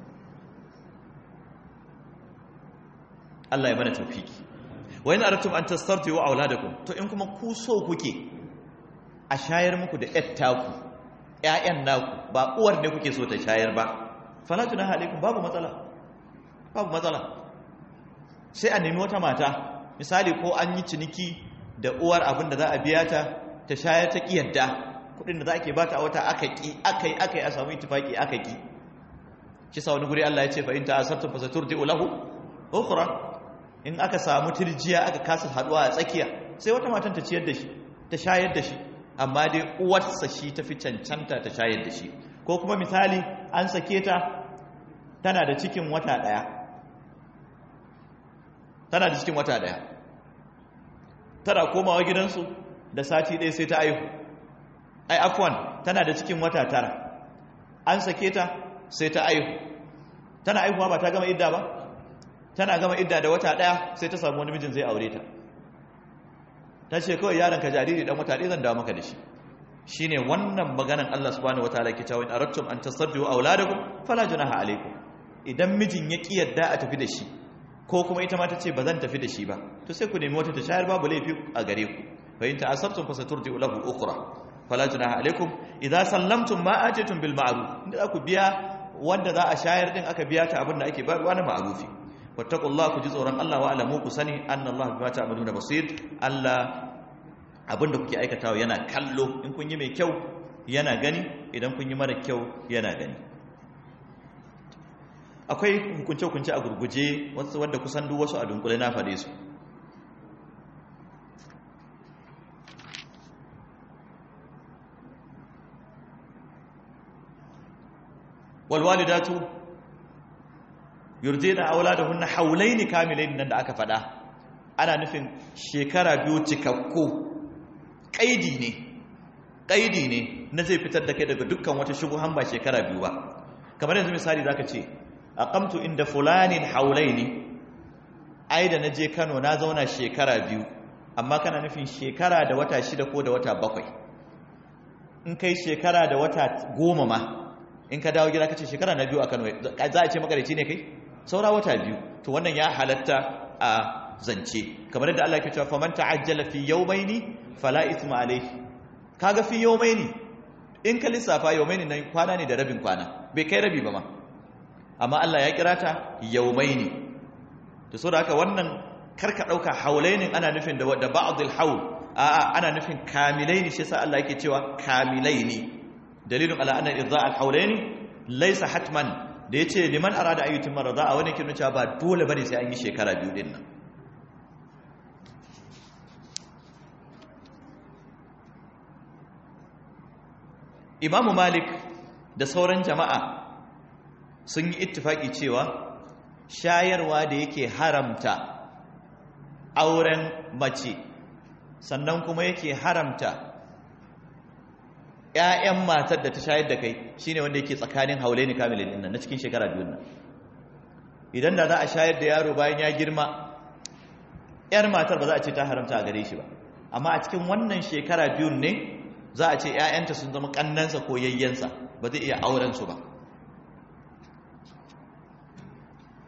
Allah ya mana tawfiki wa in aradtum an tastarji'u auladakum to in kuma ku so kuke a shayar muku da yattaku ƴaƴan naku ba uwar ne kuke so ta shayar ba fala junaha alaikum babu matsala babu matsala sai a nemi wata mata misali ko an yi ciniki da uwar abin da za a biya ta ta shayar ta kiyarda kudin da za ke bata a wata aka ki aka yi aka yi a samu itifaki aka ki shi sa wani guri Allah ya ce fa in ta asartu fa saturdi'u lahu ukhra in aka samu tirjiya aka kasa haduwa a tsakiya sai wata matan ta ciyar da shi ta shayar da shi amma dai uwarsa shi ta fi cancanta ta shayar da shi ko kuma misali an sake ta tana da cikin wata daya tana da cikin wata daya tana komawa gidansu da sati ɗaya sai ta aihu ai afwan tana da cikin wata tara an sake ta sai ta aihu tana aihuwa ba ta gama idda ba tana gama idda da wata ɗaya sai ta samu wani mijin zai aure ta ta ce kawai yaron ka jariri dan wata ɗaya zan dawo maka da shi shine wannan maganan Allah subhanahu wataala ke cewa in aradtum an tasabbihu auladakum fala junaha alaikum idan mijin ya ki yadda a tafi da shi ko kuma ita ma ta ce ba zan tafi da shi ba to sai ku nemi wata ta shayar babu laifi a gare ku fa in ta'assabtum fasaturdi'u lahu ukhra fala junaha alaikum idza sallamtum ma atitum bil ma'ruf inda ku biya wanda za a shayar din aka biya ta abin da ake bayarwa na ma'rufi wattaqullaha ku ji tsoron Allah wa alamu ku sani annallaha bima ta'maluna basir Allah abinda kuke aikatawa yana kallo in kun yi mai kyau yana gani idan kun yi mara kyau yana gani akwai hukunce-hukunce a gurguje wasu wadda kusan duk wasu a dunkule na faɗe su walwalidatu yurdina auladahunna haulaini kamilaini nan da aka faɗa ana nufin shekara biyu cikakku ƙaidi ne ƙaidi ne na zai fitar da kai daga dukkan wata shubuhan ba shekara biyu ba kamar yanzu misali zaka ce aqamtu inda fulanin haulaini ai da naje Kano na zauna shekara biyu amma kana nufin shekara da wata shida ko da wata bakwai in kai shekara da wata goma ma in ka dawo gida kace shekara na biyu a Kano za a ce makarici ne kai saura wata biyu to wannan ya halatta a zance kamar yadda Allah ke cewa faman ta'ajjala fi yawmaini fala ithma alayhi kaga fi yawmaini in ka lissafa yawmaini nan kwana ne da rabin kwana bai kai rabi ba ma amma Allah ya kira ta yawmaini to saboda haka wannan karka dauka haulainin ana nufin da da ba'dil haul a'a ana nufin kamilaini shi yasa Allah yake cewa kamilaini dalilun ala anna idza al haulaini laysa hatman da yace liman arada ayyutin marada a wani kin cewa ba dole bane sai an yi shekara biyu din nan imamu malik da sauran jama'a sun yi ittifaki cewa shayarwa da yake haramta auren mace sannan kuma yake haramta ‘ya'yan matar da ta shayar da kai shine wanda yake tsakanin haulaini kamilin nan na cikin shekara biyun nan idan da za a shayar da yaro bayan ya girma ‘yar matar ba za a ce ta haramta a gare shi ba amma a cikin wannan shekara biyun ne za a ce ‘ya'yanta sun zama ƙannansa ko yayyansa ba zai iya aurensu ba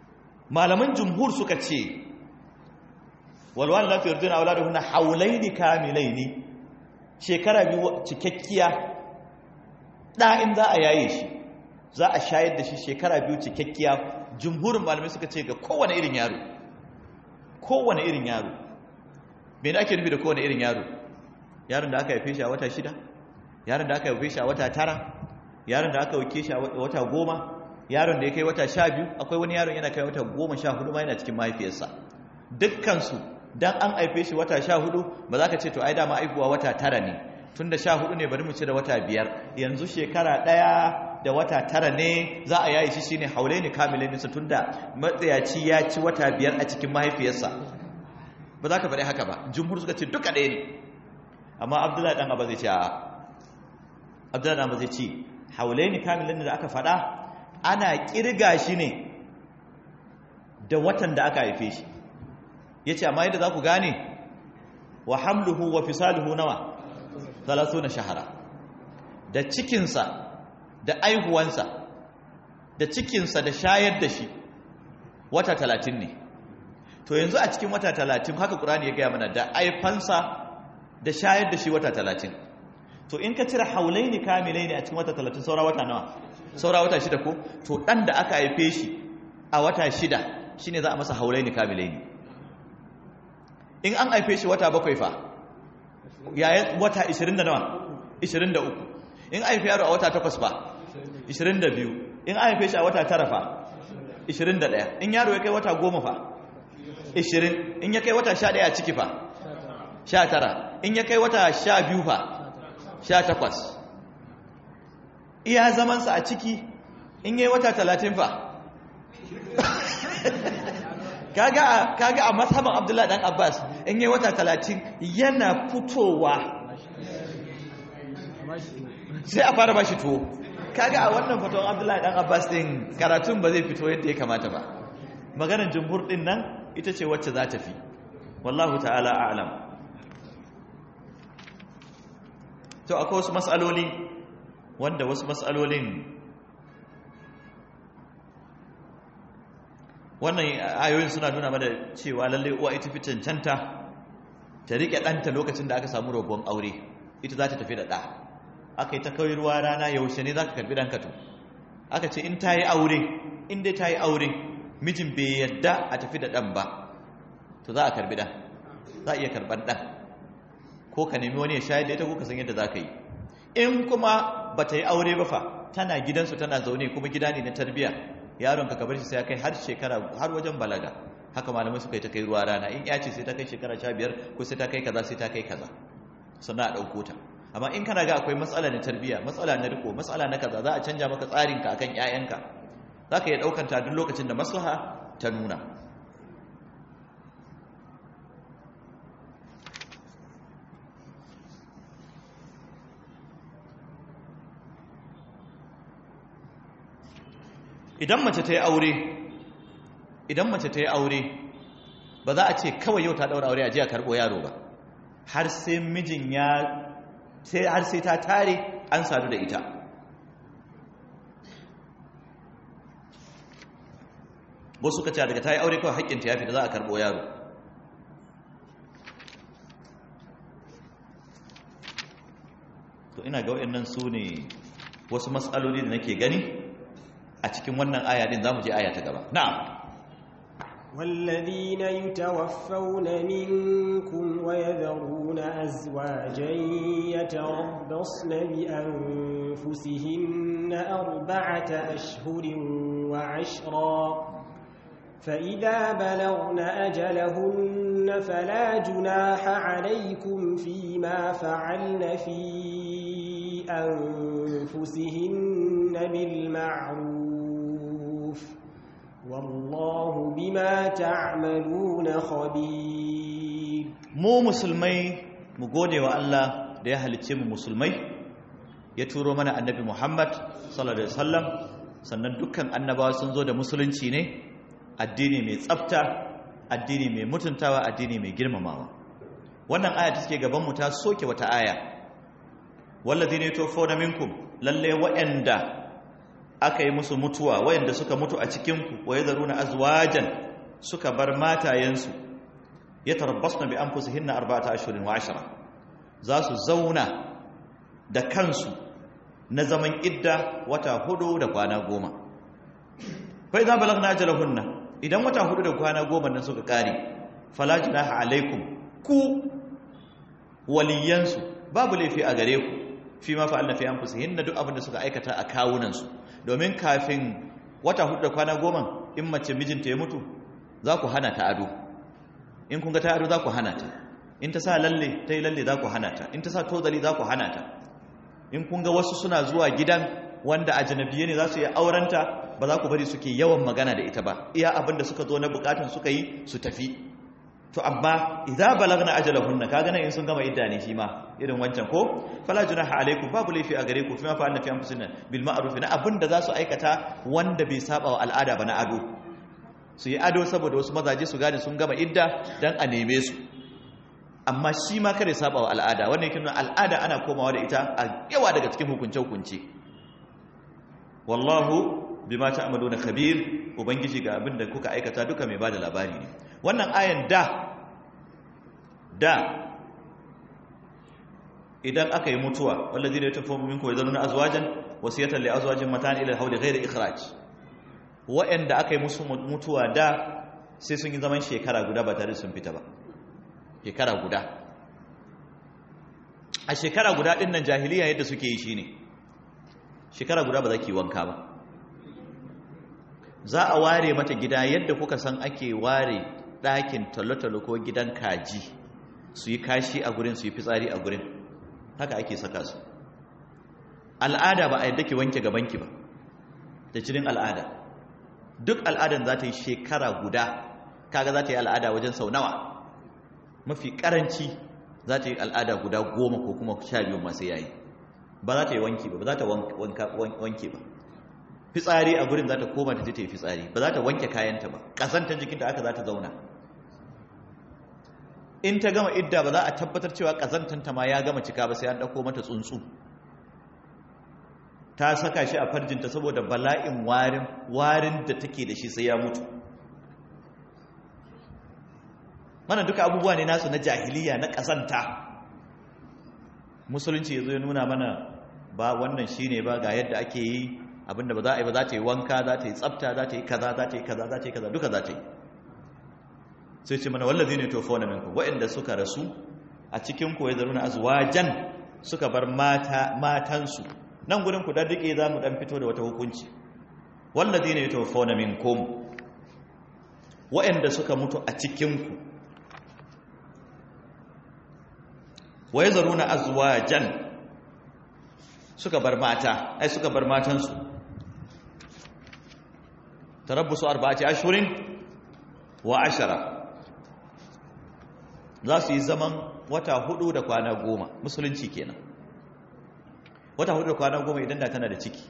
malaman jumhur suka ce walwal la yurduna auladuhunna haulaini kamilaini shekara biyu cikakkiya da in za a yaye shi za a shayar da shi shekara biyu cikakkiya jumhurin malamai suka ce ga kowane irin yaro kowane irin yaro me ake nufi da kowane irin yaro yaron da aka haife shi a wata shida yaron da aka haife shi a wata tara yaron da aka haife shi a wata goma yaron da ya kai wata sha biyu akwai wani yaron yana kai wata goma sha hudu ma yana cikin mahaifiyarsa dukkansu dan an haife shi wata sha hudu ba za ka ce to ai dama aihuwa wata tara ne tun da sha hudu ne bari mu ce da wata biyar yanzu shekara ɗaya da wata tara ne za a yayi shi shine haule ne kamilai nisa tun da matsayaci ya ci wata biyar a cikin mahaifiyarsa ba za ka faɗi haka ba jumhur suka ce duka ɗaya ne amma abdullahi ɗan abu zai ce a abdullahi ɗan abu zai ce haule ne kamilai da aka faɗa ana ƙirga shi ne da watan da aka haife shi ya ce amma yadda za ku gane wa hamluhu wa fisaluhu nawa talatu na shahara da cikinsa da aihuwansa da cikinsa da shayar da shi wata talatin ne to yanzu a cikin wata talatin haka ƙurani ya gaya mana da aifansa da shayar da shi wata talatin to in ka cire haulai ne kamilai ne a cikin wata talatin saura wata nawa saura wata shida ko to ɗan da aka haife shi a wata shida shine za a masa haulai ne kamilai ne in an haife shi wata bakwai fa yayin wata 20 da nawa 23 in haife yaro a wata takwas fa 22 in haife shi a wata tara fa 21 in yaro ya kai wata goma fa 20 in ya kai wata 11 a ciki fa 19 in ya kai wata 12 fa 18 iya zamansa a ciki in yi wata 30 fa kaga kaga a mazhaban Abdullah dan Abbas in yi wata 30 yana fitowa sai a fara bashi tuwo kaga a wannan fatawan Abdullah dan Abbas din karatun ba zai fito yadda ya kamata ba maganar jumhur din nan ita ce wacce za ta fi wallahu ta'ala a'lam to akwai wasu mas'aloli wanda wasu mas'alolin wannan ayoyin suna nuna mana cewa lalle uwa ita fi cancanta ta rike ɗanta lokacin da aka samu rogon aure ita za ta tafi da ɗa aka yi ta kawai ruwa rana yaushe ne za ka karɓi ɗanka to aka ce in ta yi aure in dai ta yi aure mijin bai yadda a tafi da ɗan ba to za a karɓi ɗan za a iya karɓar ɗan ko ka nemi wani ya shayar da ita ko ka san yadda za ka yi in kuma ba ta yi aure ba fa tana gidansu tana zaune kuma gida ne na tarbiyya yaron ka kabar shi sai ya kai har shekara har wajen balaga haka malamai suka yi ta kai ruwa rana in ya ce sai ta kai shekara sha biyar ko sai ta kai kaza sai ta kai kaza sannan a ɗauko ta amma in kana ga akwai matsala na tarbiyya matsala na riko matsala na kaza za a canja maka tsarinka akan ƴaƴanka za ka iya ɗaukan ta duk lokacin da maslaha ta nuna idan mace ta yi aure idan mace ta yi aure ba za a ce kawai yau ta daura aure a jiya karɓo yaro ba har sai mijin ya sai har sai ta tare an sadu da ita wasu suka ce daga ta yi aure kawai haƙƙinta ya fita za a karɓo yaro to ina ga waɗannan su ne wasu matsaloli da nake gani a cikin wannan aya din zamu je aya ta gaba na'am
والذين يتوفون منكم ويذرون أزواجا يتربصن بأنفسهن أربعة أشهر وعشرا فإذا بلغن أجلهن فلا جناح عليكم فيما فعلن في أنفسهن بالمعروف والله بما تعملون خبير
mu musulmai mu gode wa Allah da ya halicce mu musulmai ya turo mana annabi Muhammad sallallahu alaihi wasallam sannan dukkan annabawa sun zo da musulunci ne addini mai tsafta addini mai mutuntawa addini mai girmamawa wannan aya ta take gaban mu ta soke wata aya walladhina yatawaffawna minkum lalle wa'anda aka yi musu mutuwa wayanda suka mutu a cikinku wa yadharuna azwajan suka bar matayensu yatarabbasna bi anfusihinna arba'ata ashhurin wa ashra za su zauna da kansu na zaman idda wata hudu da kwana goma fa idza balagna ajalahunna idan wata hudu da kwana goma nan suka kare fala junaha alaikum ku waliyansu babu laifi a gare ku fi ma fa'alna fi anfusihinna duk abin da suka aikata a kawunansu domin kafin wata hudu da kwana goma in mace mijinta ya mutu za ku hana ta ado in kun ga ta ado za ku hana ta in ta sa lalle ta yi lalle za ku hana ta in ta sa tozali za ku hana ta in kun ga wasu suna zuwa gidan wanda a janabiye ne za su yi aurenta ba za ku bari suke yawan magana da ita ba iya abin da suka zo na bukatun suka yi su tafi to amma idza balagna ajalahunna kaga nan in sun gama idda ne shi ma irin wancan ko fala junaha alaikum babu laifi a gare ku fima fa anna fi anfusikum bil ma'ruf na abinda za su aikata wanda bai saba wa al'ada ba na ado su yi ado saboda wasu mazaje su gane sun gama idda dan a neme su amma shi ma kare saba wa al'ada wannan yake nuna al'ada ana komawa da ita a yawa daga cikin hukunce hukunce wallahu bima ta'maluna khabir ubangiji ga abinda kuka aikata duka mai bada labari ne wannan ayan da da idan aka yi mutuwa wallazi ne tafi minku ya zanuna azwajan wasiyatan li azwajin matan ila hawli ghairi ikhraj wa'anda aka yi musu mutuwa da sai sun yi zaman shekara guda ba tare sun fita ba shekara guda a shekara guda din nan jahiliya yadda suke yi shine shekara guda ba za ki wanka ba za a ware mata gida yadda kuka san ake ware ɗakin talotalo ko gidan kaji su yi kashi a gurin su yi fitsari a gurin haka ake saka su al'ada ba a yadda ki wanke gabanki ba da cikin al'ada duk al'adan za ta yi shekara guda kaga za ta yi al'ada wajen sau nawa mafi karanci za ta yi al'ada guda goma ko kuma sha biyu masu yayi ba za ta yi wanki ba ba za ta wanke ba fitsari a gurin za ta koma ta je ta yi fitsari ba za ta wanke kayanta ba ƙazantar jikinta aka za ta zauna in ta gama idda ba za a tabbatar cewa ƙazantanta ma ya gama cika ba sai an ɗauko mata tsuntsu ta saka shi a farjinta saboda bala'in warin warin da take da shi sai ya mutu mana duka abubuwa ne nasu na jahiliya na ƙazanta musulunci ya zo ya nuna mana ba wannan shi ne ba ga yadda ake yi abinda ba za a yi ba za ta yi wanka za ta yi tsafta za ta yi kaza za ta yi kaza za ta yi kaza duka za ta yi sai ce mana wallazi ne tofo na minku waɗanda suka rasu a cikin ku ya zaru na azwajan suka bar mata matansu nan gudun ku daddike za mu dan fito da wata hukunci wallazi ne tofo na minkum waɗanda suka mutu a cikin ku wa ya zaru na azwajan suka bar mata ai suka bar matansu tarabbusu arba'ati ashhurin wa ashara za su yi zaman wata hudu da kwana goma musulunci kenan wata hudu da kwana goma idan da tana da ciki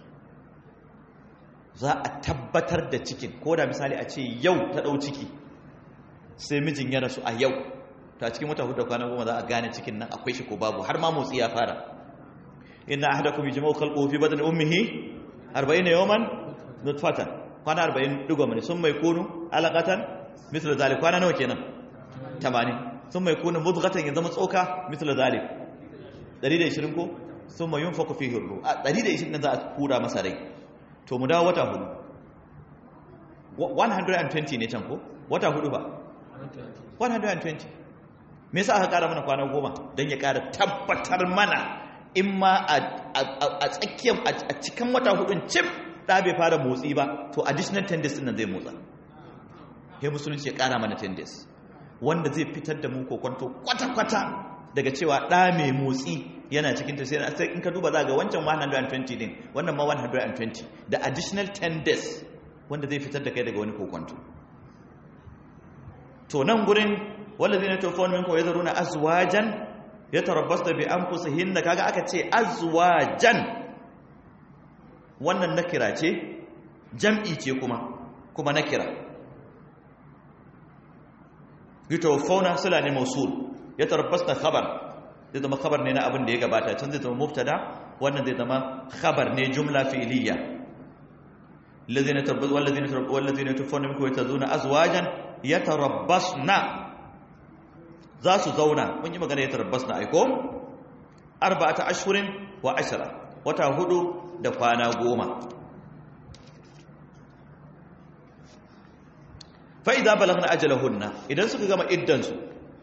za a tabbatar da cikin ko da misali a ce yau ta dau ciki sai mijin ya rasu a yau ta cikin wata hudu da kwana goma za a gane cikin nan akwai shi ko babu har ma motsi ya fara inna ahadakum yajma'u khalquhu fi batni ummihi 40 yawman nutfatan kwana 40 digo mani sun mai kunu alaqatan mislu zalik kwana nawa kenan 80 sun mai kunu mudghatan ya zama tsoka mislu zalik 120 ko sun mai yunfaku fihi ruh a 120 nan za a kura masa rai to mu dawo wata hudu 120 ne can ko wata hudu ba 120 me yasa aka kara mana kwana goma don ya kara tabbatar mana in ma a tsakiyar a cikin wata hudun cif da bai fara motsi ba to additional 10 days nan zai motsa ya musulunci ya kara mana 10 days wanda zai fitar da mu kokonto kwata-kwata daga cewa ɗa mai motsi yana cikin ta sai in ka duba za ga wancan 120 din wannan ma 120 da additional 10 days wanda zai fitar da kai daga wani kokonto to nan gurin wallazi ne tofon minkum yazruna azwajan yatarabbasna bi anfusihinna kaga aka ce azwajan wannan nakira ce jam'i ce kuma kuma nakira yatawaffawna sila ne mausul yatarabbasna khabar zai zama khabar ne na abin da ya gabata can zai zama mubtada wannan zai zama khabar ne jumla fi'liya الذين تربص والذين تربص والذين يتوفون منكم ويتذرون ازواجا يتربصن za su zauna mun yi magana ya tarabbasna aiko arba'ata ashhurin wa ashra wata hudu da kwana goma fa idza balagna ajalahunna idan suka gama iddan su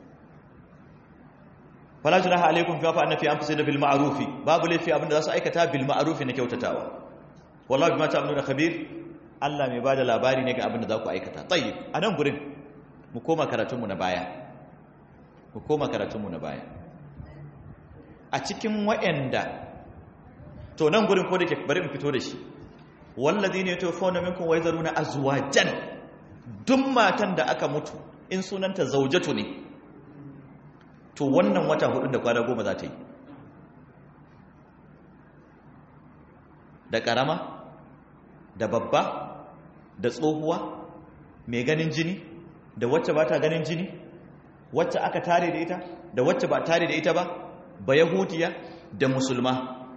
fala junaha alaikum fa fa'alna fi anfusina bil ma'ruf babu lafi abinda za su aikata bil ma'ruf na kyautatawa wallahi bima ta'maluna khabir Allah mai bada labari ne ga abinda za ku aikata tayyib anan gurin mu koma karatun mu na baya mu koma karatun mu na baya a cikin wa'anda to nan gurin ko da ke bari in fito da shi walladhina yatawaffawna minkum wa yazaruna azwajan duk matan da aka mutu in sunanta zaujatu ne to wannan wata hudu da kwana goma za ta yi da karama da babba da tsohuwa mai ganin jini da wacce ba ta ganin jini wacce aka tare da ita da wacce ba tare da ita ba ba yahudiya da musulma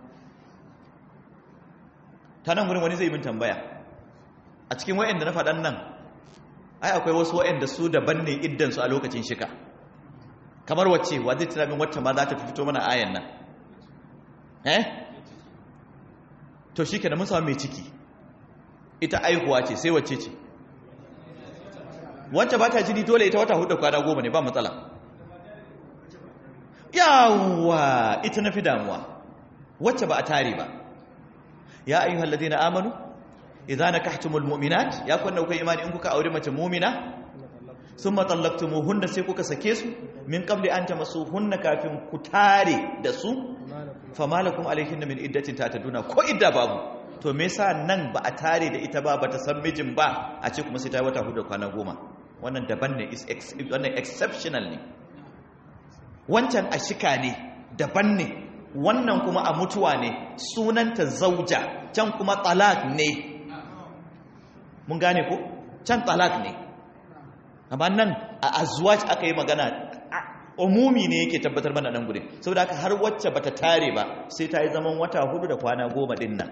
ta nan wurin wani zai min tambaya a cikin wa'anda na faɗan nan ai akwai wasu wa'anda su daban ne iddansu a lokacin shika kamar wacce wa zai tuna min wacce ma za ta fito mana ayan nan eh to shi kenan mun samu mai ciki ita aihuwa ce sai wacce ce wacce ba ta jini dole ita wata hudu kwana goma ne ba matsala yawwa ita na fi damuwa wacce ba a tare ba ya ayyuhal ladina amanu idza nakahtumul mu'minat ya kunna kai imani in kuka aure mace mu'mina summa tallaqtumuhunna sai kuka sake su min qabli an tamassuhunna kafin ku tare da su famalakum alayhinna min iddatin tataduna ko idda babu to me yasa nan ba a tare da ita ba bata san mijin ba a ce kuma sai ta wata hudu kwana goma wannan daban ne is wannan exceptional ne wancan a shika ne daban ne wannan kuma a mutuwa ne sunanta zauja can kuma talak ne mun gane ko can talak ne amma nan a azwaj aka yi magana umumi ne yake tabbatar mana nan gudun saboda haka har wacce bata tare ba sai ta yi zaman wata hudu da kwana goma din nan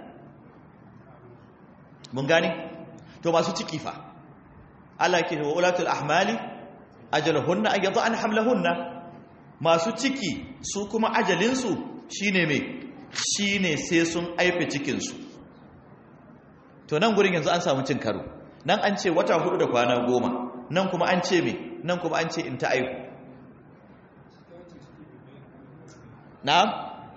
mun gane to masu ciki fa Allah ke wa ulatul ahmali ajaluhunna an yadha an hamlahunna masu ciki su kuma ajalinsu shine me shine sai sun aife cikin su to nan gurin yanzu an samu cin karo nan an ce wata hudu da kwana goma nan kuma an ce me nan kuma an ce in ta aihu na'am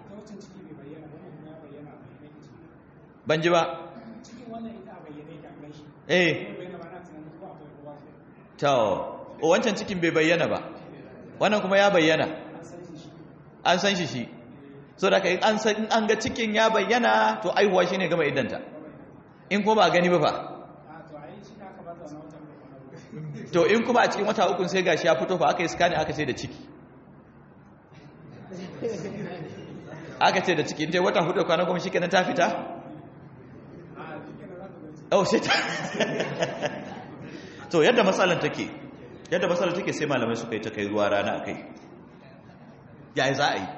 ban ji ba eh to wancan cikin bai bayyana ba wannan kuma ya bayyana an san shi shi so da kai an san an ga cikin ya bayyana to aihuwa shine gama iddanta in kuma ba gani ba fa to in kuma a cikin wata ukun sai gashi ya fito fa aka yi scanning aka ce da ciki aka ce da ciki in dai wata hudu kwana goma shikenan ta fita oh sai ta to yadda matsalar take yadda matsalar take sai malamai suka yi ta kai ruwa rana akai yayi za a yi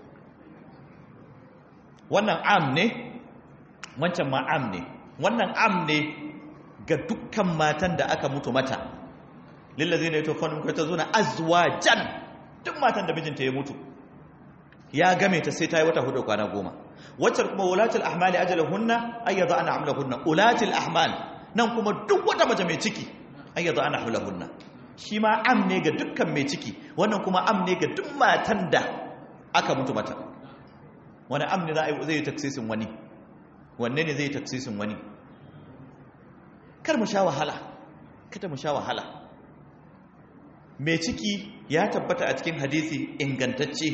wannan am ne wancan ma am ne wannan am ne ga dukkan matan da aka mutu mata lillazi ne tofan ko ta zuna azwajan duk matan da mijinta ya mutu ya game ta sai ta yi wata hudu kwana goma waccan kuma ulatul ahmali ajalahunna ayyadha ana amlahunna ulatul ahmal nan kuma duk wata mace mai ciki ayyadha ana amlahunna shi ma am ne ga dukkan mai ciki wannan kuma am ne ga duk matan da aka mutu mata wani am ne zai yi taksisin wani wanne ne zai yi taksisin wani kar mu sha wahala kada mu sha wahala mai ciki ya tabbata a cikin hadisi ingantacce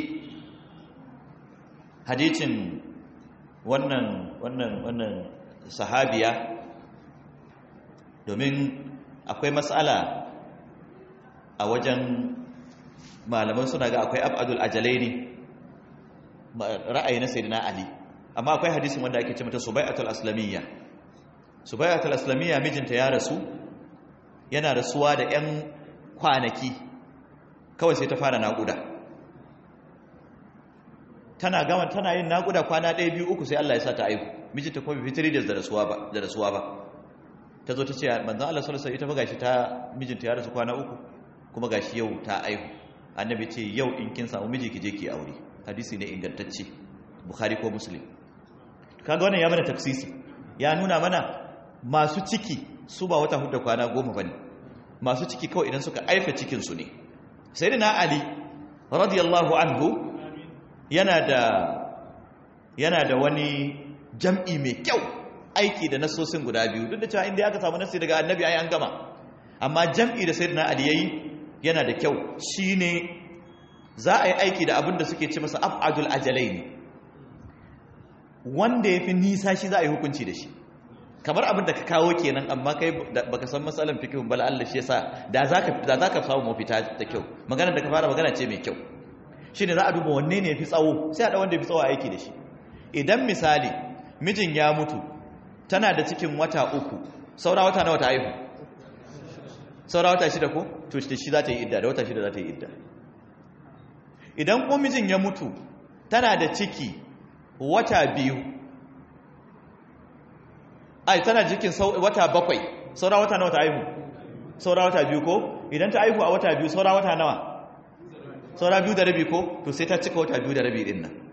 hadicin wannan wannan wannan sahabiya domin akwai matsala a wajen malaman suna ga akwai abadul ajalai ne ra'ayi na sayyidina ali amma akwai hadisin wanda ake ce mata subai'atul aslamiyya subai'atul aslamiyya mijinta ya rasu yana rasuwa da 'yan kwanaki kawai sai ta fara naƙuda tana gama tana yin naƙuda kwana ɗaya biyu uku sai Allah ya sa ta aihu mijinta kuma bai fitiri da rasuwa ba da rasuwa ba ta zo ta ce manzon Allah sallallahu alaihi wasallam ita fa gashi ta mijinta ya rasu kwana uku kuma gashi yau ta aihu annabi ce yau in kin samu miji ki je ki aure hadisi ne ingantacce bukhari ko muslim kaga wannan ya mana tafsisi ya nuna mana masu ciki su ba wata hudu kwana goma bane masu ciki kawai idan suka aifa cikin su ne sayyidina ali radiyallahu anhu yana da yana da wani jam'i mai kyau aiki da nasosin guda biyu duk da cewa inda aka samu nasi daga annabi ai an gama amma jam'i da sayyidina ali yayi yana da kyau shine za a yi aiki da abin da suke ce masa af'adul ajalaini wanda yafi nisa shi za a yi hukunci da shi kamar abin da ka kawo kenan amma kai baka san matsalan fikihun bala Allah shi yasa da zaka da zaka samu mafita da kyau magana da ka fara magana ce mai kyau shine za a duba wanne ne yafi tsawo sai a da wanda yafi tsawo a aiki da shi idan misali mijin ya mutu tana da cikin wata uku saura wata nawa ta haihu saura wata shida ko to shi za ta yi idda da wata shida za ta yi idda idan ko mijin ya mutu tana da ciki wata biyu ai tana cikin wata bakwai saura wata nawa ta haihu saura wata biyu ko idan ta haihu a wata biyu saura wata nawa saura biyu da rabi ko to sai ta cika wata biyu da rabi din nan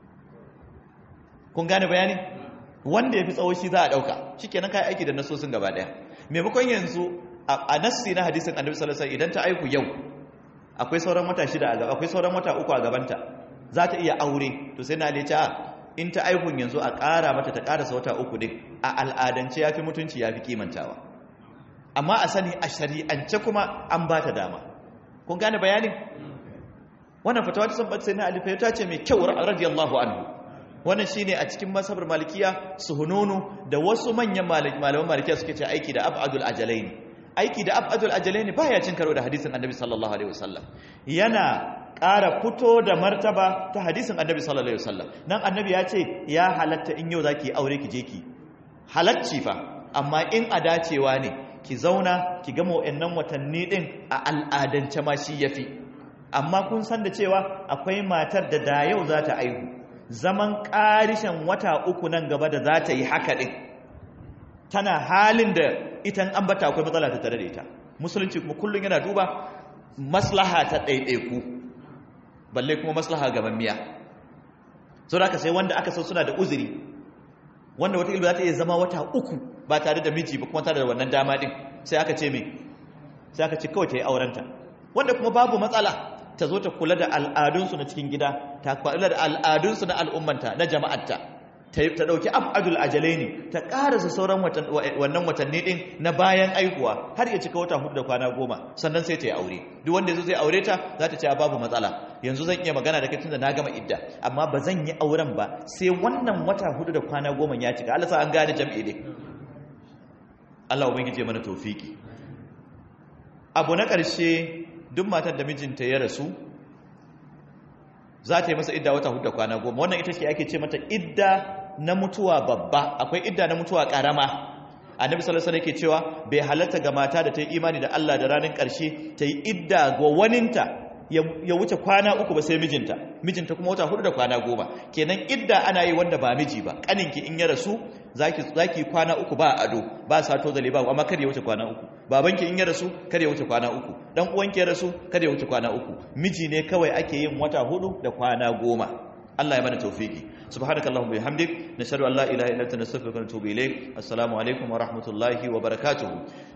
kun gane bayani wanda ya fi tsawo shi za a ɗauka shi kenan kayi aiki da nasosin gaba ɗaya maimakon yanzu a nassi na hadisin annabi sallallahu alaihi idan ta aiku yau akwai sauran wata shida a gaba akwai sauran wata uku a gabanta za ta iya aure to sai na lece a in ta aikun yanzu a ƙara mata ta ƙarasa wata uku din a al'adance ya fi mutunci ya fi kimantawa amma a sani a shari'ance kuma an ba ta dama kun gane bayanin wannan fatawa ta san sai na alifa ta ce mai kyau radiyallahu anhu wannan shine a cikin masabar malikiya suhununu da wasu manyan malaman malikiya suke ce aiki da abadul ajalain aiki da abadul ajalain baya cin karo da hadisin annabi sallallahu alaihi wasallam yana ƙara fito da martaba ta hadisin annabi sallallahu alaihi wasallam nan annabi ya ce ya halatta in yau zaki aure ki je ki halacci fa amma in a dacewa ne ki zauna ki gama wayannan watanni din a al'adance ma shi yafi amma kun san da cewa akwai matar da da yau za ta aihu zaman ƙarishin wata uku nan gaba da za ta yi haka ɗin tana halin da itan an bata akwai matsala ta tare da ita musulunci kuma kullum yana duba maslaha ta ɗaiɗaiku balle kuma maslaha gaban miya sau da sai wanda aka san suna da uzuri wanda wata za ta iya zama wata uku ba tare da miji ba kuma tare da wannan dama ɗin sai aka ce mai sai aka ce kawai ta yi aurenta wanda kuma babu matsala ta zo ta kula da al'adunsu na cikin gida ta kula da al'adunsu na al'ummanta na jama'arta ta ɗauki abadul ajalai ne ta ƙarasa sauran wannan watanni ɗin na bayan aikuwa har ya cika wata hudu da kwana goma sannan sai ta yi aure duk wanda yanzu zai aure ta za ta ce babu matsala yanzu zan iya magana da kai tunda na gama idda amma ba zan yi auren ba sai wannan wata hudu da kwana goma ya cika Allah sa an gane jam'i ne Allah ubangiji mana tofiki abu na ƙarshe duk matar da mijinta ya rasu za ta yi masa idda wata hudu kwana goma wannan ita ce ake ce mata idda na mutuwa babba akwai idda na mutuwa karama annabi sallallahu alaihi yake cewa bai halarta ga mata da ta yi imani da Allah da ranar ƙarshe ta yi idda ga waninta ya wuce kwana uku ba sai mijinta mijinta kuma wata hudu da kwana goma kenan idda ana yi wanda ba miji ba kaninki in ya rasu zaki zaki kwana uku ba ado ba sato zale ba amma kada ya wuce kwana uku babanki in ya rasu kada ya wuce kwana uku dan uwanki ya rasu kada ya wuce kwana uku miji ne kawai ake yin wata hudu da kwana goma Allah ya mana tawfiki subhanakallahumma bihamdik nashhadu an la ilaha illa anta nastaghfiruka wa natubu ilayk assalamu alaikum wa rahmatullahi wa barakatuh